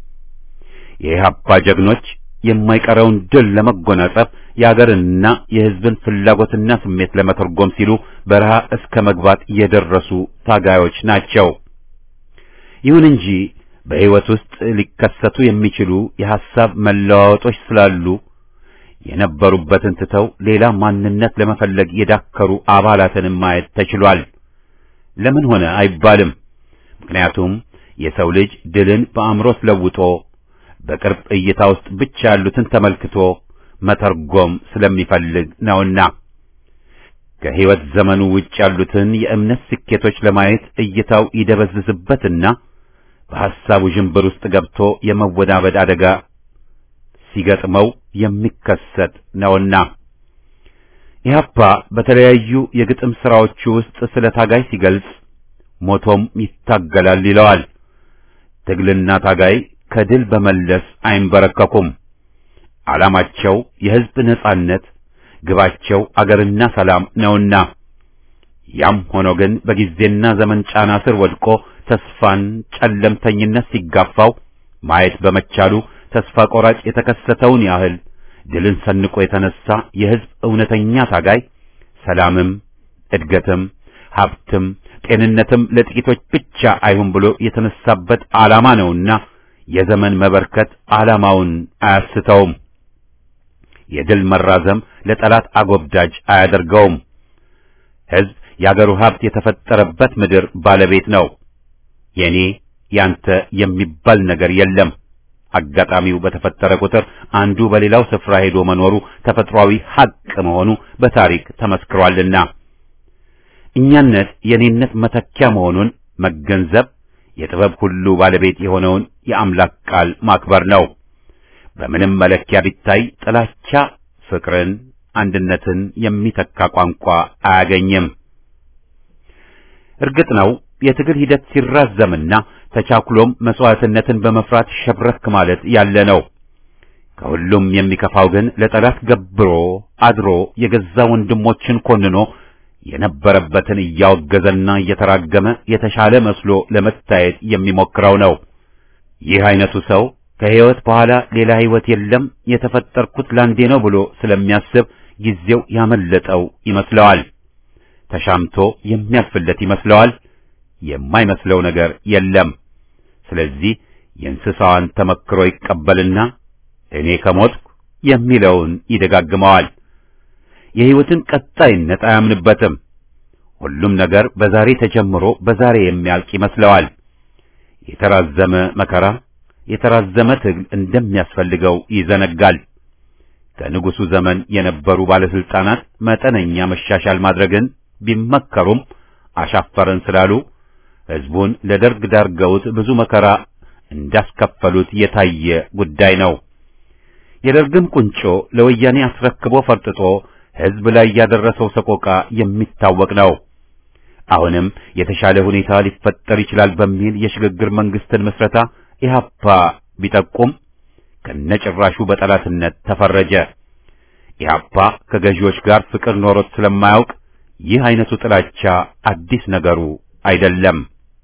የኢህአፓ ጀግኖች የማይቀረውን ድል ለመጎናጸፍ የአገርንና የሕዝብን ፍላጎትና ስሜት ለመተርጎም ሲሉ በረሃ እስከ መግባት የደረሱ ታጋዮች ናቸው። ይሁን እንጂ በሕይወት ውስጥ ሊከሰቱ የሚችሉ የሐሳብ መለዋወጦች ስላሉ የነበሩበትን ትተው ሌላ ማንነት ለመፈለግ የዳከሩ አባላትንም ማየት ተችሏል። ለምን ሆነ አይባልም። ምክንያቱም የሰው ልጅ ድልን በአእምሮት ለውጦ በቅርብ እይታ ውስጥ ብቻ ያሉትን ተመልክቶ መተርጎም ስለሚፈልግ ነውና። ከሕይወት ዘመኑ ውጭ ያሉትን የእምነት ስኬቶች ለማየት እይታው ይደበዝዝበትና በሐሳቡ ዥንብር ውስጥ ገብቶ የመወናበድ አደጋ ሲገጥመው የሚከሰት ነውና ኢህአፓ በተለያዩ የግጥም ሥራዎቹ ውስጥ ስለ ታጋይ ሲገልጽ ሞቶም ይታገላል ይለዋል። ትግልና ታጋይ ከድል በመለስ አይንበረከኩም። ዓላማቸው የሕዝብ ነጻነት፣ ግባቸው አገርና ሰላም ነውና ያም ሆኖ ግን በጊዜና ዘመን ጫና ስር ወድቆ ተስፋን ጨለምተኝነት ሲጋፋው ማየት በመቻሉ ተስፋ ቆራጭ የተከሰተውን ያህል ድልን ሰንቆ የተነሳ የሕዝብ እውነተኛ ታጋይ ሰላምም እድገትም ሀብትም ጤንነትም ለጥቂቶች ብቻ አይሁን ብሎ የተነሳበት ዓላማ ነውና የዘመን መበርከት ዓላማውን አያስተውም። የድል መራዘም ለጠላት አጎብዳጅ አያደርገውም። ሕዝብ የአገሩ ሀብት የተፈጠረበት ምድር ባለቤት ነው። የኔ ያንተ የሚባል ነገር የለም። አጋጣሚው በተፈጠረ ቁጥር አንዱ በሌላው ስፍራ ሄዶ መኖሩ ተፈጥሯዊ ሐቅ መሆኑ በታሪክ ተመስክሯልና እኛነት የኔነት መተኪያ መሆኑን መገንዘብ የጥበብ ሁሉ ባለቤት የሆነውን የአምላክ ቃል ማክበር ነው። በምንም መለኪያ ቢታይ ጥላቻ ፍቅርን፣ አንድነትን የሚተካ ቋንቋ አያገኝም። እርግጥ ነው የትግል ሂደት ሲራዘምና ተቻኩሎም መስዋዕትነትን በመፍራት ሸብረክ ማለት ያለ ነው። ከሁሉም የሚከፋው ግን ለጠላት ገብሮ አድሮ የገዛ ወንድሞችን ኮንኖ የነበረበትን እያወገዘና እየተራገመ የተሻለ መስሎ ለመታየት የሚሞክረው ነው። ይህ አይነቱ ሰው ከሕይወት በኋላ ሌላ ሕይወት የለም የተፈጠርኩት ላንዴ ነው ብሎ ስለሚያስብ ጊዜው ያመለጠው ይመስለዋል። ተሻምቶ የሚያልፍለት ይመስለዋል። የማይመስለው ነገር የለም። ስለዚህ የእንስሳዋን ተመክሮ ይቀበልና እኔ ከሞትኩ የሚለውን ይደጋግመዋል። የሕይወትን ቀጣይነት አያምንበትም። ሁሉም ነገር በዛሬ ተጀምሮ በዛሬ የሚያልቅ ይመስለዋል። የተራዘመ መከራ፣ የተራዘመ ትግል እንደሚያስፈልገው ይዘነጋል። ከንጉሡ ዘመን የነበሩ ባለስልጣናት መጠነኛ መሻሻል ማድረግን ቢመከሩም አሻፈረን ስላሉ ሕዝቡን ለደርግ ዳርገውት ብዙ መከራ እንዳስከፈሉት የታየ ጉዳይ ነው። የደርግም ቁንጮ ለወያኔ አስረክቦ ፈርጥጦ ሕዝብ ላይ ያደረሰው ሰቆቃ የሚታወቅ ነው። አሁንም የተሻለ ሁኔታ ሊፈጠር ይችላል በሚል የሽግግር መንግስትን ምስረታ ኢህአፓ ቢጠቁም ከነጭራሹ በጠላትነት ተፈረጀ። ኢህአፓ ከገዢዎች ጋር ፍቅር ኖሮት ስለማያውቅ ይህ አይነቱ ጥላቻ አዲስ ነገሩ አይደለም።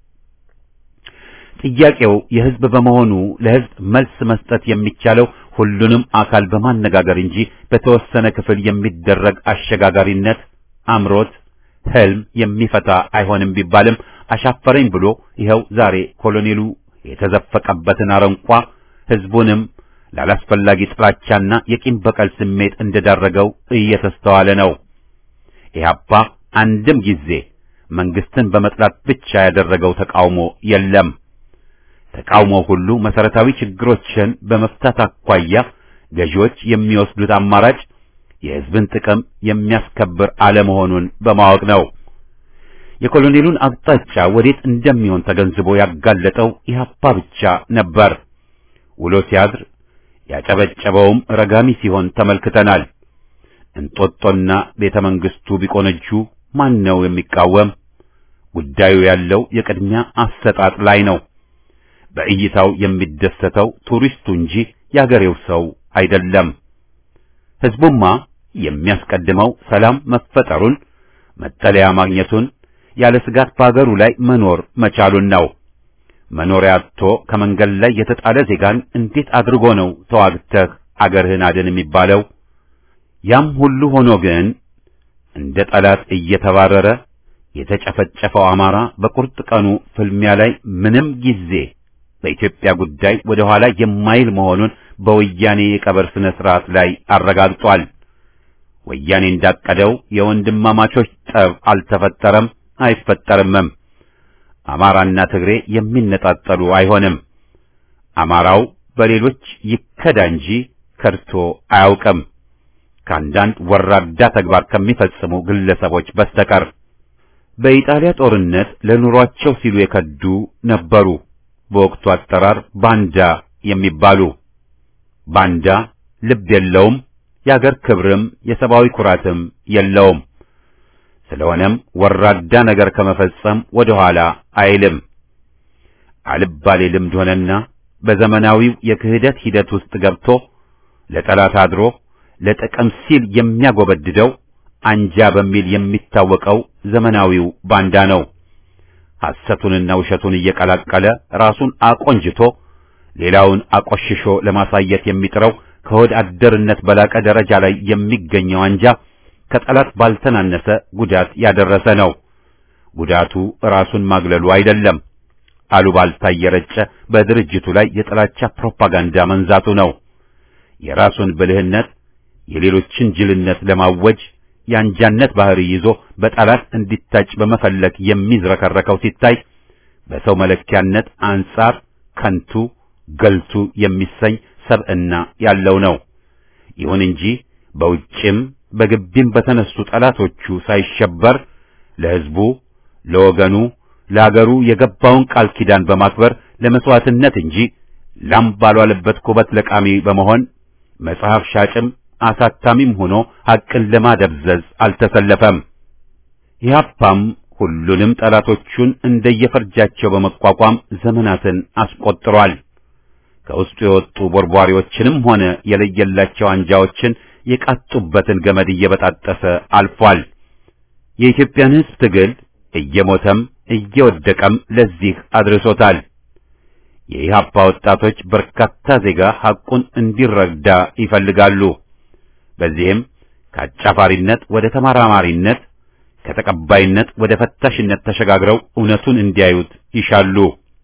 ጥያቄው የህዝብ በመሆኑ ለህዝብ መልስ መስጠት የሚቻለው ሁሉንም አካል በማነጋገር እንጂ በተወሰነ ክፍል የሚደረግ አሸጋጋሪነት አምሮት ህልም የሚፈታ አይሆንም ቢባልም አሻፈረኝ ብሎ ይኸው ዛሬ ኮሎኔሉ የተዘፈቀበትን አረንቋ ህዝቡንም ላላስፈላጊ ጥላቻና የቂም በቀል ስሜት እንደዳረገው እየተስተዋለ ነው። ኢህአፓ አንድም ጊዜ መንግስትን በመጥላት ብቻ ያደረገው ተቃውሞ የለም። ተቃውሞ ሁሉ መሰረታዊ ችግሮችን በመፍታት አኳያ ገዢዎች የሚወስዱት አማራጭ የህዝብን ጥቅም የሚያስከብር አለመሆኑን በማወቅ ነው። የኮሎኔሉን አቅጣጫ ወዴት እንደሚሆን ተገንዝቦ ያጋለጠው ኢህአፓ ብቻ ነበር። ውሎ ሲያድር ያጨበጨበውም ረጋሚ ሲሆን ተመልክተናል። እንጦጦና ቤተ መንግስቱ ቢቆነጁ ማን ነው የሚቃወም? ጉዳዩ ያለው የቅድሚያ አሰጣጥ ላይ ነው። በእይታው የሚደሰተው ቱሪስቱ እንጂ የአገሬው ሰው አይደለም። ህዝቡማ የሚያስቀድመው ሰላም መፈጠሩን፣ መጠለያ ማግኘቱን፣ ያለ ስጋት በአገሩ ላይ መኖር መቻሉን ነው። መኖሪያ አጥቶ ከመንገድ ላይ የተጣለ ዜጋን እንዴት አድርጎ ነው ተዋግተህ አገርህን አድን የሚባለው? ያም ሁሉ ሆኖ ግን እንደ ጠላት እየተባረረ የተጨፈጨፈው አማራ በቁርጥ ቀኑ ፍልሚያ ላይ ምንም ጊዜ በኢትዮጵያ ጉዳይ ወደ ኋላ የማይል መሆኑን በወያኔ የቀብር ስነ ስርዓት ላይ አረጋግጧል። ወያኔ እንዳቀደው የወንድማማቾች ጠብ አልተፈጠረም፣ አይፈጠርምም። አማራና ትግሬ የሚነጣጠሉ አይሆንም። አማራው በሌሎች ይከዳ እንጂ ከድቶ አያውቅም። ከአንዳንድ ወራዳ ተግባር ከሚፈጽሙ ግለሰቦች በስተቀር በኢጣሊያ ጦርነት ለኑሯቸው ሲሉ የከዱ ነበሩ። በወቅቱ አጠራር ባንዳ የሚባሉ ባንዳ ልብ የለውም፣ የአገር ክብርም የሰብአዊ ኩራትም የለውም። ስለሆነም ወራዳ ነገር ከመፈጸም ወደ ኋላ አይልም። አልባሌ ልምድ ሆነና በዘመናዊው የክህደት ሂደት ውስጥ ገብቶ ለጠላት አድሮ ለጥቅም ሲል የሚያጎበድደው አንጃ በሚል የሚታወቀው ዘመናዊው ባንዳ ነው። ሐሰቱንና ውሸቱን እየቀላቀለ ራሱን አቆንጅቶ ሌላውን አቆሽሾ ለማሳየት የሚጥረው ከሆድ አደርነት በላቀ ደረጃ ላይ የሚገኘው አንጃ ከጠላት ባልተናነሰ ጉዳት ያደረሰ ነው። ጉዳቱ ራሱን ማግለሉ አይደለም፣ አሉባልታ እየረጨ በድርጅቱ ላይ የጥላቻ ፕሮፓጋንዳ መንዛቱ ነው። የራሱን ብልህነት የሌሎችን ጅልነት ለማወጅ የአንጃነት ባህሪ ይዞ በጠላት እንዲታጭ በመፈለግ የሚዝረከረከው ሲታይ በሰው መለኪያነት አንጻር ከንቱ ገልቱ የሚሰኝ ሰብዕና ያለው ነው። ይሁን እንጂ በውጭም በግቢም በተነሱ ጠላቶቹ ሳይሸበር ለሕዝቡ፣ ለወገኑ፣ ለአገሩ የገባውን ቃል ኪዳን በማክበር ለመስዋዕትነት እንጂ ላም ባልዋለበት ኩበት ለቃሚ በመሆን መጽሐፍ ሻጭም አሳታሚም ሆኖ ሐቅን ለማደብዘዝ አልተሰለፈም። ኢህአፓም ሁሉንም ጠላቶቹን እንደየፈርጃቸው በመቋቋም ዘመናትን አስቆጥሯል። ከውስጡ የወጡ ቦርቧሪዎችንም ሆነ የለየላቸው አንጃዎችን የቃጡበትን ገመድ እየበጣጠሰ አልፏል። የኢትዮጵያን ሕዝብ ትግል እየሞተም እየወደቀም ለዚህ አድርሶታል። የኢህአፓ ወጣቶች በርካታ ዜጋ ሐቁን እንዲረዳ ይፈልጋሉ። በዚህም ከአጫፋሪነት ወደ ተመራማሪነት ከተቀባይነት ወደ ፈታሽነት ተሸጋግረው እውነቱን እንዲያዩት ይሻሉ።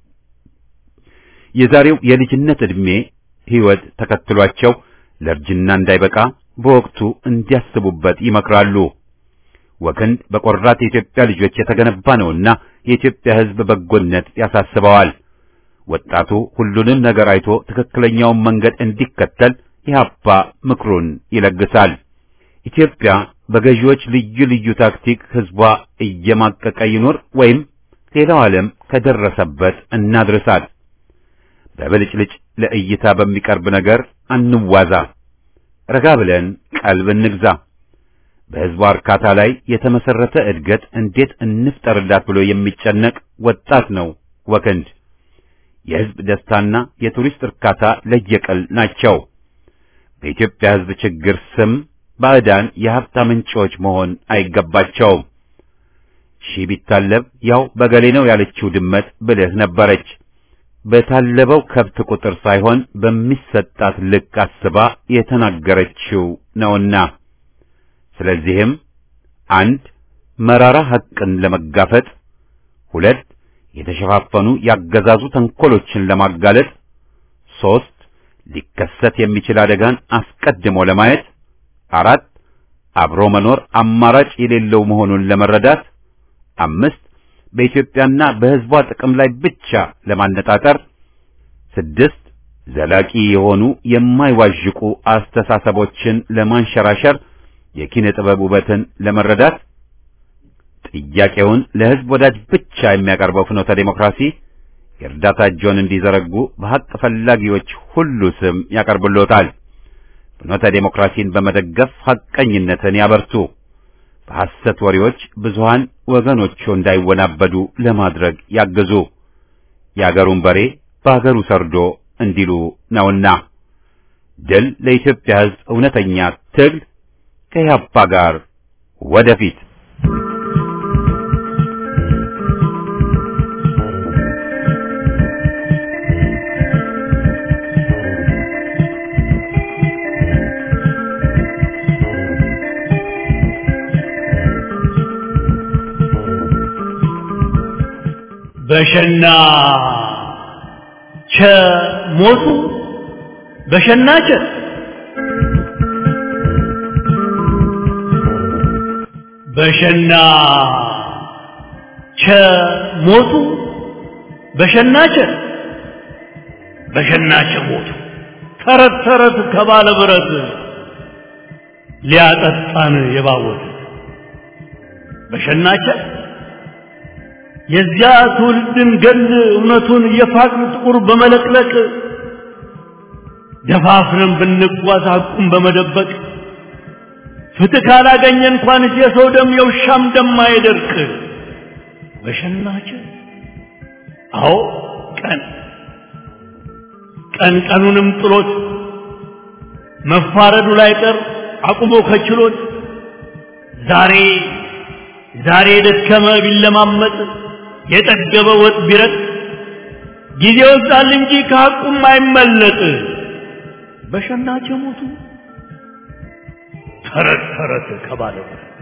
የዛሬው የልጅነት ዕድሜ ሕይወት ተከትሏቸው ለእርጅና እንዳይበቃ በወቅቱ እንዲያስቡበት ይመክራሉ። ወክንድ በቆራት የኢትዮጵያ ልጆች የተገነባ ነውና የኢትዮጵያ ሕዝብ በጎነት ያሳስበዋል። ወጣቱ ሁሉንም ነገር አይቶ ትክክለኛውን መንገድ እንዲከተል ኢህአፓ ምክሩን ይለግሳል። ኢትዮጵያ በገዢዎች ልዩ ልዩ ታክቲክ ሕዝቧ እየማቀቀ ይኖር ወይም ሌላው ዓለም ከደረሰበት እናድርሳል። በብልጭልጭ ለእይታ በሚቀርብ ነገር አንዋዛ። ረጋ ብለን ቀልብ እንግዛ። በሕዝቧ እርካታ ላይ የተመሰረተ እድገት እንዴት እንፍጠርላት ብሎ የሚጨነቅ ወጣት ነው ወክንድ። የሕዝብ ደስታና የቱሪስት እርካታ ለየቅል ናቸው። በኢትዮጵያ ሕዝብ ችግር ስም ባዕዳን የሀብታ ምንጮች መሆን አይገባቸውም። ሺህ ቢታለብ ያው በገሌ ነው ያለችው ድመት ብልህ ነበረች። በታለበው ከብት ቁጥር ሳይሆን በሚሰጣት ልክ አስባ የተናገረችው ነውና፣ ስለዚህም አንድ መራራ ሐቅን ለመጋፈጥ፣ ሁለት የተሸፋፈኑ ያገዛዙ ተንኮሎችን ለማጋለጥ፣ ሦስት ሊከሰት የሚችል አደጋን አስቀድሞ ለማየት፣ አራት አብሮ መኖር አማራጭ የሌለው መሆኑን ለመረዳት፣ አምስት በኢትዮጵያና በሕዝቧ ጥቅም ላይ ብቻ ለማነጣጠር፣ ስድስት ዘላቂ የሆኑ የማይዋዥቁ አስተሳሰቦችን ለማንሸራሸር የኪነ ጥበብ ውበትን ለመረዳት ጥያቄውን ለሕዝብ ወዳጅ ብቻ የሚያቀርበው ፍኖተ ዴሞክራሲ የእርዳታ እጆን እንዲዘረጉ በሐቅ ፈላጊዎች ሁሉ ስም ያቀርብሎታል። ፍኖተ ዴሞክራሲን በመደገፍ ሐቀኝነትን ያበርቱ። በሐሰት ወሬዎች ብዙሃን ወገኖቹ እንዳይወናበዱ ለማድረግ ያግዙ። የአገሩን በሬ በአገሩ ሰርዶ እንዲሉ ነውና ድል ለኢትዮጵያ ሕዝብ እውነተኛ ትግል ከኢህአፓ ጋር ወደፊት በሸና ቸ ሞቱ በሸና ቸ በሸና ቸ ሞቱ በሸና ቸ በሸና ቸ ሞቱ ተረት ተረት ከባለ ብረት ሊያጠጣን የባወት በሸናቸ የዚያ ትውልድን ገል እውነቱን የፋቅን ጥቁር በመለቅለቅ ደፋፍረን ብንጓዝ ሐቁን በመደበቅ ፍትህ ካላገኘ እንኳን የሰው ደም የውሻም ደም አይደርቅ በሸናቸ አዎ ቀን ቀን ቀኑንም ጥሎት መፋረዱ ላይ ቀር አቁሞ ከችሎት ዛሬ ዛሬ የደከመ ቢለማመጥ የጠገበ ወጥ ቢረጥ ጊዜ ወጣል እንጂ ከሐቁም አይመለጥ በሸናቸ ሞቱ ተረት ተረት ከባለ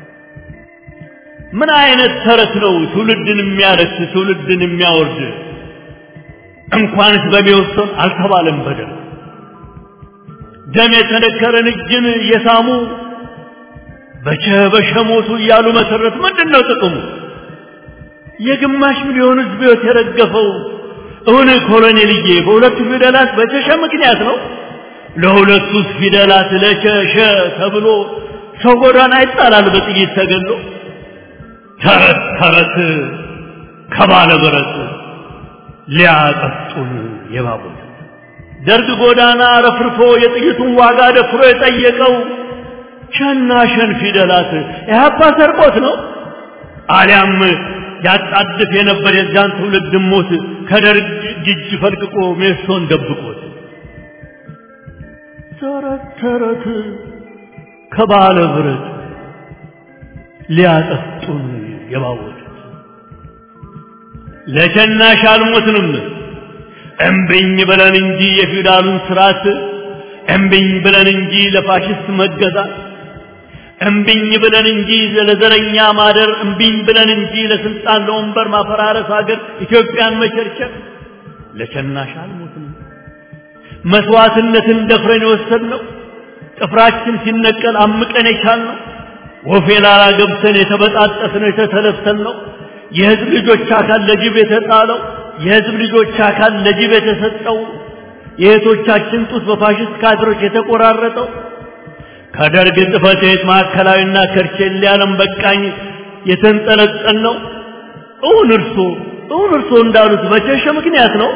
ምን አይነት ተረት ነው ትውልድን የሚያረክስ ትውልድን የሚያወርድ እንኳንስ በሚወሰን አልተባለም በደል ደም የተነከረን እጅን እየሳሙ በቸ በሸ ሞቱ እያሉ መሰረት ምንድን ነው ጥቅሙ የግማሽ ሚሊዮን ህዝብ ህይወት የረገፈው እውን ኮሎኔልዬ በሁለቱ ፊደላት በቸሸ ምክንያት ነው ለሁለቱ ፊደላት ለቸሸ ተብሎ ሰው ጎዳና ይጣላል በጥይት ተገሎ ተረት ተረት ከባለ ብረት ሊያጠጡን የባቡት ደርግ ጎዳና ረፍርፎ የጥይቱን ዋጋ ደፍሮ የጠየቀው ሸና ሸን ፊደላት ኢህአፓ ሰርቆት ነው አሊያም ያጣድፍ የነበር የዚያን ትውልድ ሞት ከደርግ እጅ ፈልቅቆ ሜሶን ደብቆት ተረት ተረት ከባለ ብረት ሊያጠጡን የባወጡት ለሸናሽ አልሞትንም እምብኝ ብለን እንጂ የፊውዳሉን ስርዓት እምብኝ ብለን እንጂ ለፋሽስት መገዛት እምብኝ ብለን እንጂ ለዘረኛ ማደር እምብኝ ብለን እንጂ ለስልጣን ለወንበር ማፈራረስ ሀገር ኢትዮጵያን መቸርቸር ለሸናሽ አልሞትንም መስዋዕትነትን ደፍረን የወሰድነው ጥፍራችን ሲነቀል አምቀን የቻልነው ወፌ ላላ ገብተን የተበጣጠስነው የተተለተልነው የህዝብ ልጆች አካል ለጅብ የተጣለው የህዝብ ልጆች አካል ለጅብ የተሰጠው የእህቶቻችን ጡት በፋሽስት ካድሮች የተቆራረጠው ከደርግ ጽሕፈት ቤት ማዕከላዊና ከርቼሌ ዓለም በቃኝ የተንጠለጠል ነው። እውን እርሶ እውን እርሶ እንዳሉት በቸሸ ምክንያት ነው።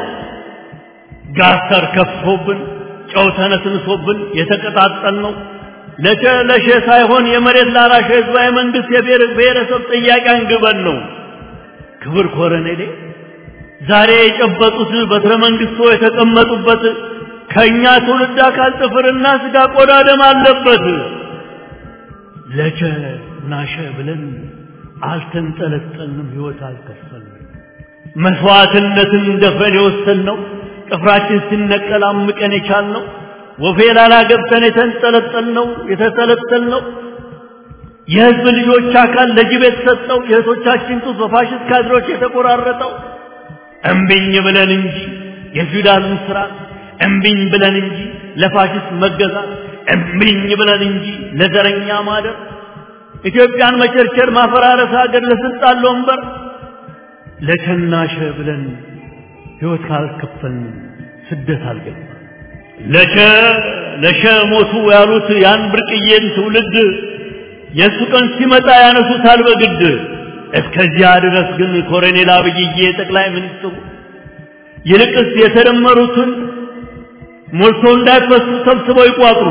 ጋስተር ከፍቶብን ጨው ተነስንሶብን የተቀጣጠል ነው። ለቸ ለሸ ሳይሆን የመሬት ላራሽ ህዝባዊ መንግስት የብሔር ብሔረሰብ ጥያቄ አንግበን ነው። ክብር ኮረኔሌ ዛሬ የጨበጡት በትረ መንግስቶ የተቀመጡበት ከኛ ትውልድ አካል ጥፍርና ስጋ ቆዳ ደም አለበት። ለቸ ናሸ ብለን አልተንጠለጠልንም፣ ህይወት አልከፈልንም። መስዋዕትነትን ደፍረን የወሰንነው ጥፍራችን ሲነቀል አምቀን የቻልነው ወፌ ላላ ገብተን የተንጠለጠልነው የተተለተልነው የህዝብ ልጆች አካል ለጅብ የተሰጠው የእህቶቻችን ጡት በፋሽስት ካድሮች የተቆራረጠው እምቢኝ ብለን እንጂ የፊውዳልን ስርዓት እምቢኝ ብለን እንጂ ለፋሽስት መገዛት እምቢኝ ብለን እንጂ ለዘረኛ ማደር ኢትዮጵያን መቸርቸር ማፈራረስ ሀገር ለስልጣን ለወንበር ለቸናሸ ብለን ህይወት ካልከፈልን ስደት አልገባ ለቸ ለሸ ሞቱ ያሉት ያን ብርቅዬን ትውልድ የእሱ ቀን ሲመጣ ያነሱታል በግድ እስከዚያ ድረስ ግን ኮሎኔል አብይዬ ጠቅላይ ሚኒስትሩ ይልቅስ የተደመሩትን ሞልቶ እንዳይፈሱ ሰብስበው ይቋጥሩ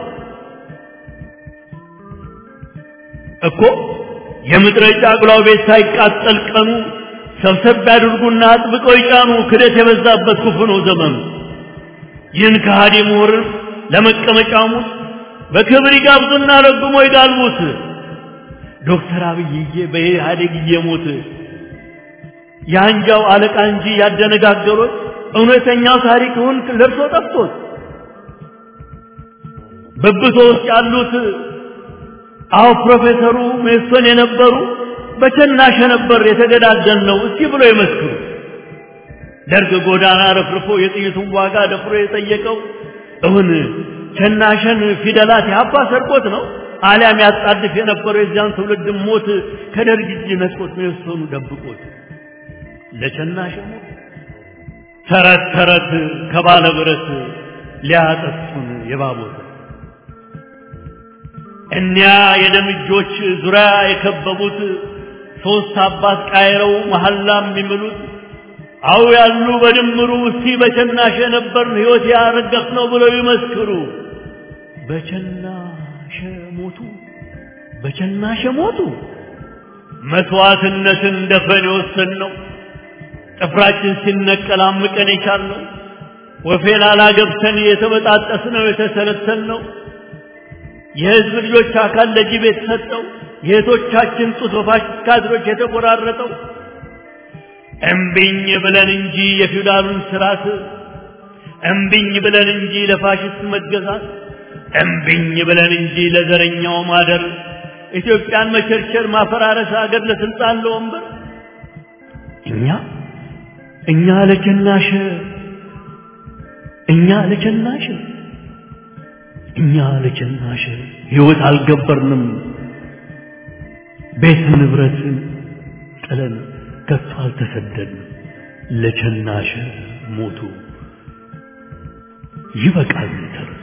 እኮ የምድረ ጫጉላው ቤት ሳይቃጠል ቀኑ ሰብሰብ ያድርጉና አጥብቀው ይጫኑ። ክደት የበዛበት ክፉ ነው ዘመኑ። ይህን ከሃዲ ምሁርን ለመቀመጫሙት በክብር ይጋብዙና ረግሞ ይጋልቡት። ዶክተር አብይዬ በኢህአዴግ እየሞት የአንጃው አለቃ እንጂ ያደነጋገሩት እውነተኛው ታሪክውን ለብሶ ጠፍቶት በብቶ ውስጥ ያሉት አዎ ፕሮፌሰሩ ሜሶን የነበሩ በቸናሸ ነበር የተገዳደል ነው እስቲ ብሎ ይመስክሩ። ደርግ ጎዳና ረፍርፎ የጥይቱን ዋጋ ደፍሮ የጠየቀው እውን ቸናሸን ፊደላት ያባ ሰርቆት ነው አሊያም ያጣድፍ የነበረው የዚያን ትውልድ ሞት ከደርግ እጅ ነጥቆት ሜሶኑ ደብቆት ለቸናሸ ሞት ተረት ተረት ከባለ ብረት ሊያጠፉን የባቦት እኒያ የደም እጆች ዙሪያ የከበቡት ሦስት አባት ቃይረው መሐላ የሚምሉት አው ያሉ በድምሩ እስቲ በቸናሸ ነበር ሕይወት ያረገፍ ነው ብለው ይመስክሩ። በቸናሸ ሞቱ፣ በቸናሸ ሞቱ። መስዋዕትነትን ደፈን የወሰንነው ጥፍራችን ሲነቀል አምቀን የቻልነው ወፌላላ ገብተን የተበጣጠስነው የተሰለሰልነው የሕዝብ ልጆች አካል ለጅብ የተሰጠው የእህቶቻችን ጡት በፋሽስት ካድሮች የተቆራረጠው እምቢኝ ብለን እንጂ የፊውዳሉን ስርዓት እምቢኝ ብለን እንጂ ለፋሽስት መገዛት እምቢኝ ብለን እንጂ ለዘረኛው ማደር ኢትዮጵያን መቸርቸር ማፈራረስ አገር ለስልጣን ለወንበር እኛ እኛ ለጀናሽ እኛ ለጀናሽ እኛ ለጀናሽ ሕይወት አልገበርንም ቤት ንብረት ጥለን ከቶ አልተሰደድንም ለቸናሽ ሞቱ ይበቃል ተረቱ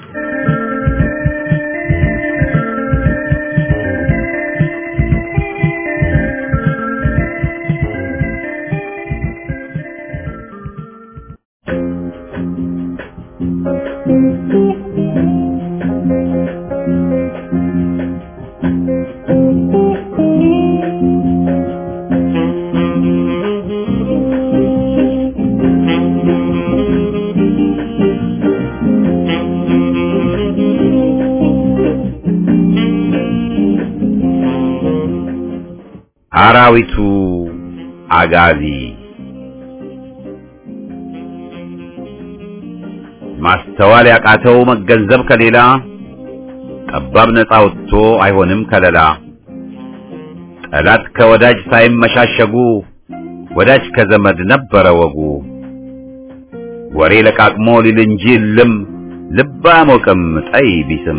አራዊቱ አጋዚ ማስተዋል ያቃተው መገንዘብ ከሌላ ጠባብ ነፃ ወጥቶ አይሆንም ከለላ ጠላት ከወዳጅ ሳይመሻሸጉ ወዳጅ ከዘመድ ነበረ ወጉ ወሬ ለቃቅሞ ሊል እንጂ ልም ልብ አያሞቅም ጠይ ቢስም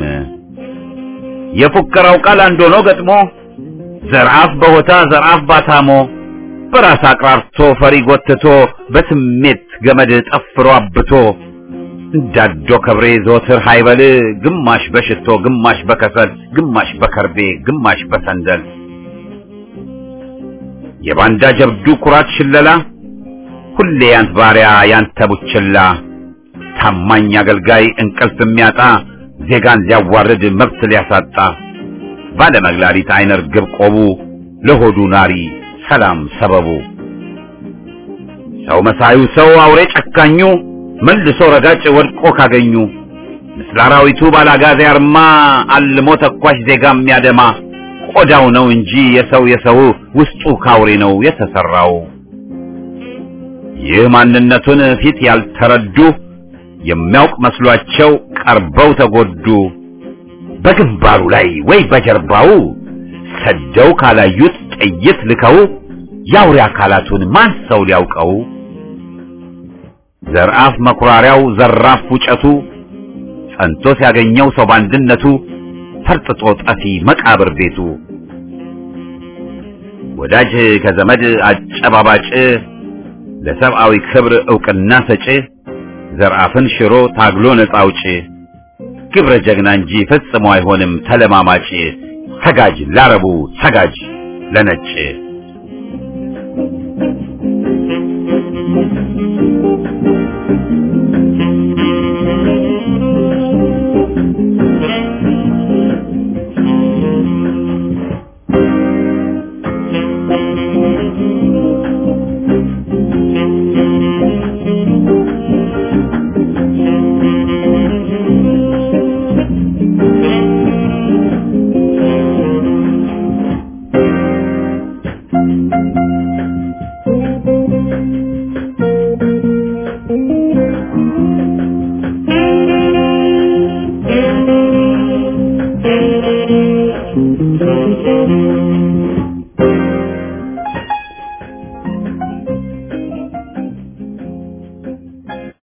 የፉከራው ቃል አንድ ሆኖ ገጥሞ ዘርአፍ በሆታ ዘርአፍ ባታሞ በራስ አቅራርቶ ፈሪ ጎትቶ በስሜት ገመድ ጠፍሮ አብቶ እንዳዶ ከብሬ ዘወትር ሃይበል ግማሽ በሽቶ ግማሽ በከሰል ግማሽ በከርቤ ግማሽ በሰንደል የባንዳ ጀብዱ ኩራት ሽለላ ሁሌ ያንት ባሪያ ያንተ ቡችላ ታማኝ አገልጋይ እንቅልፍ የሚያጣ ዜጋን ሊያዋርድ መብት ሊያሳጣ ባለመግላሊት አይነ ርግብ ቆቡ ለሆዱ ናሪ ሰላም ሰበቡ ሰው መሳዩ ሰው አውሬ ጨካኙ መልሶ ረጋጭ ወድቆ ካገኙ ምስለ አራዊቱ ባላጋዜ አርማ አልሞ ተኳሽ ዜጋ የሚያደማ ቆዳው ነው እንጂ የሰው የሰው ውስጡ ካውሬ ነው የተሰራው። ይህ ማንነቱን ፊት ያልተረዱ የሚያውቅ መስሏቸው ቀርበው ተጎዱ። በግንባሩ ላይ ወይ በጀርባው ሰደው ካላዩት ጥይት ልከው የአውሬ አካላቱን ማን ሰው ሊያውቀው? ዘርአፍ መኩራሪያው ዘራፍ ውጨቱ ጸንቶ ሲያገኘው ሰው ባንድነቱ ፈርጥጦ ጠፊ መቃብር ቤቱ ወዳጅ ከዘመድ አጨባባጭ ለሰብአዊ ክብር ዕውቅና ሰጪ ዘርአፍን ሽሮ ታግሎ ነፃ አውጪ ግብረ ጀግና እንጂ ፈጽሞ አይሆንም ተለማማጭ ሰጋጅ ላረቡ ሰጋጅ ለነጭ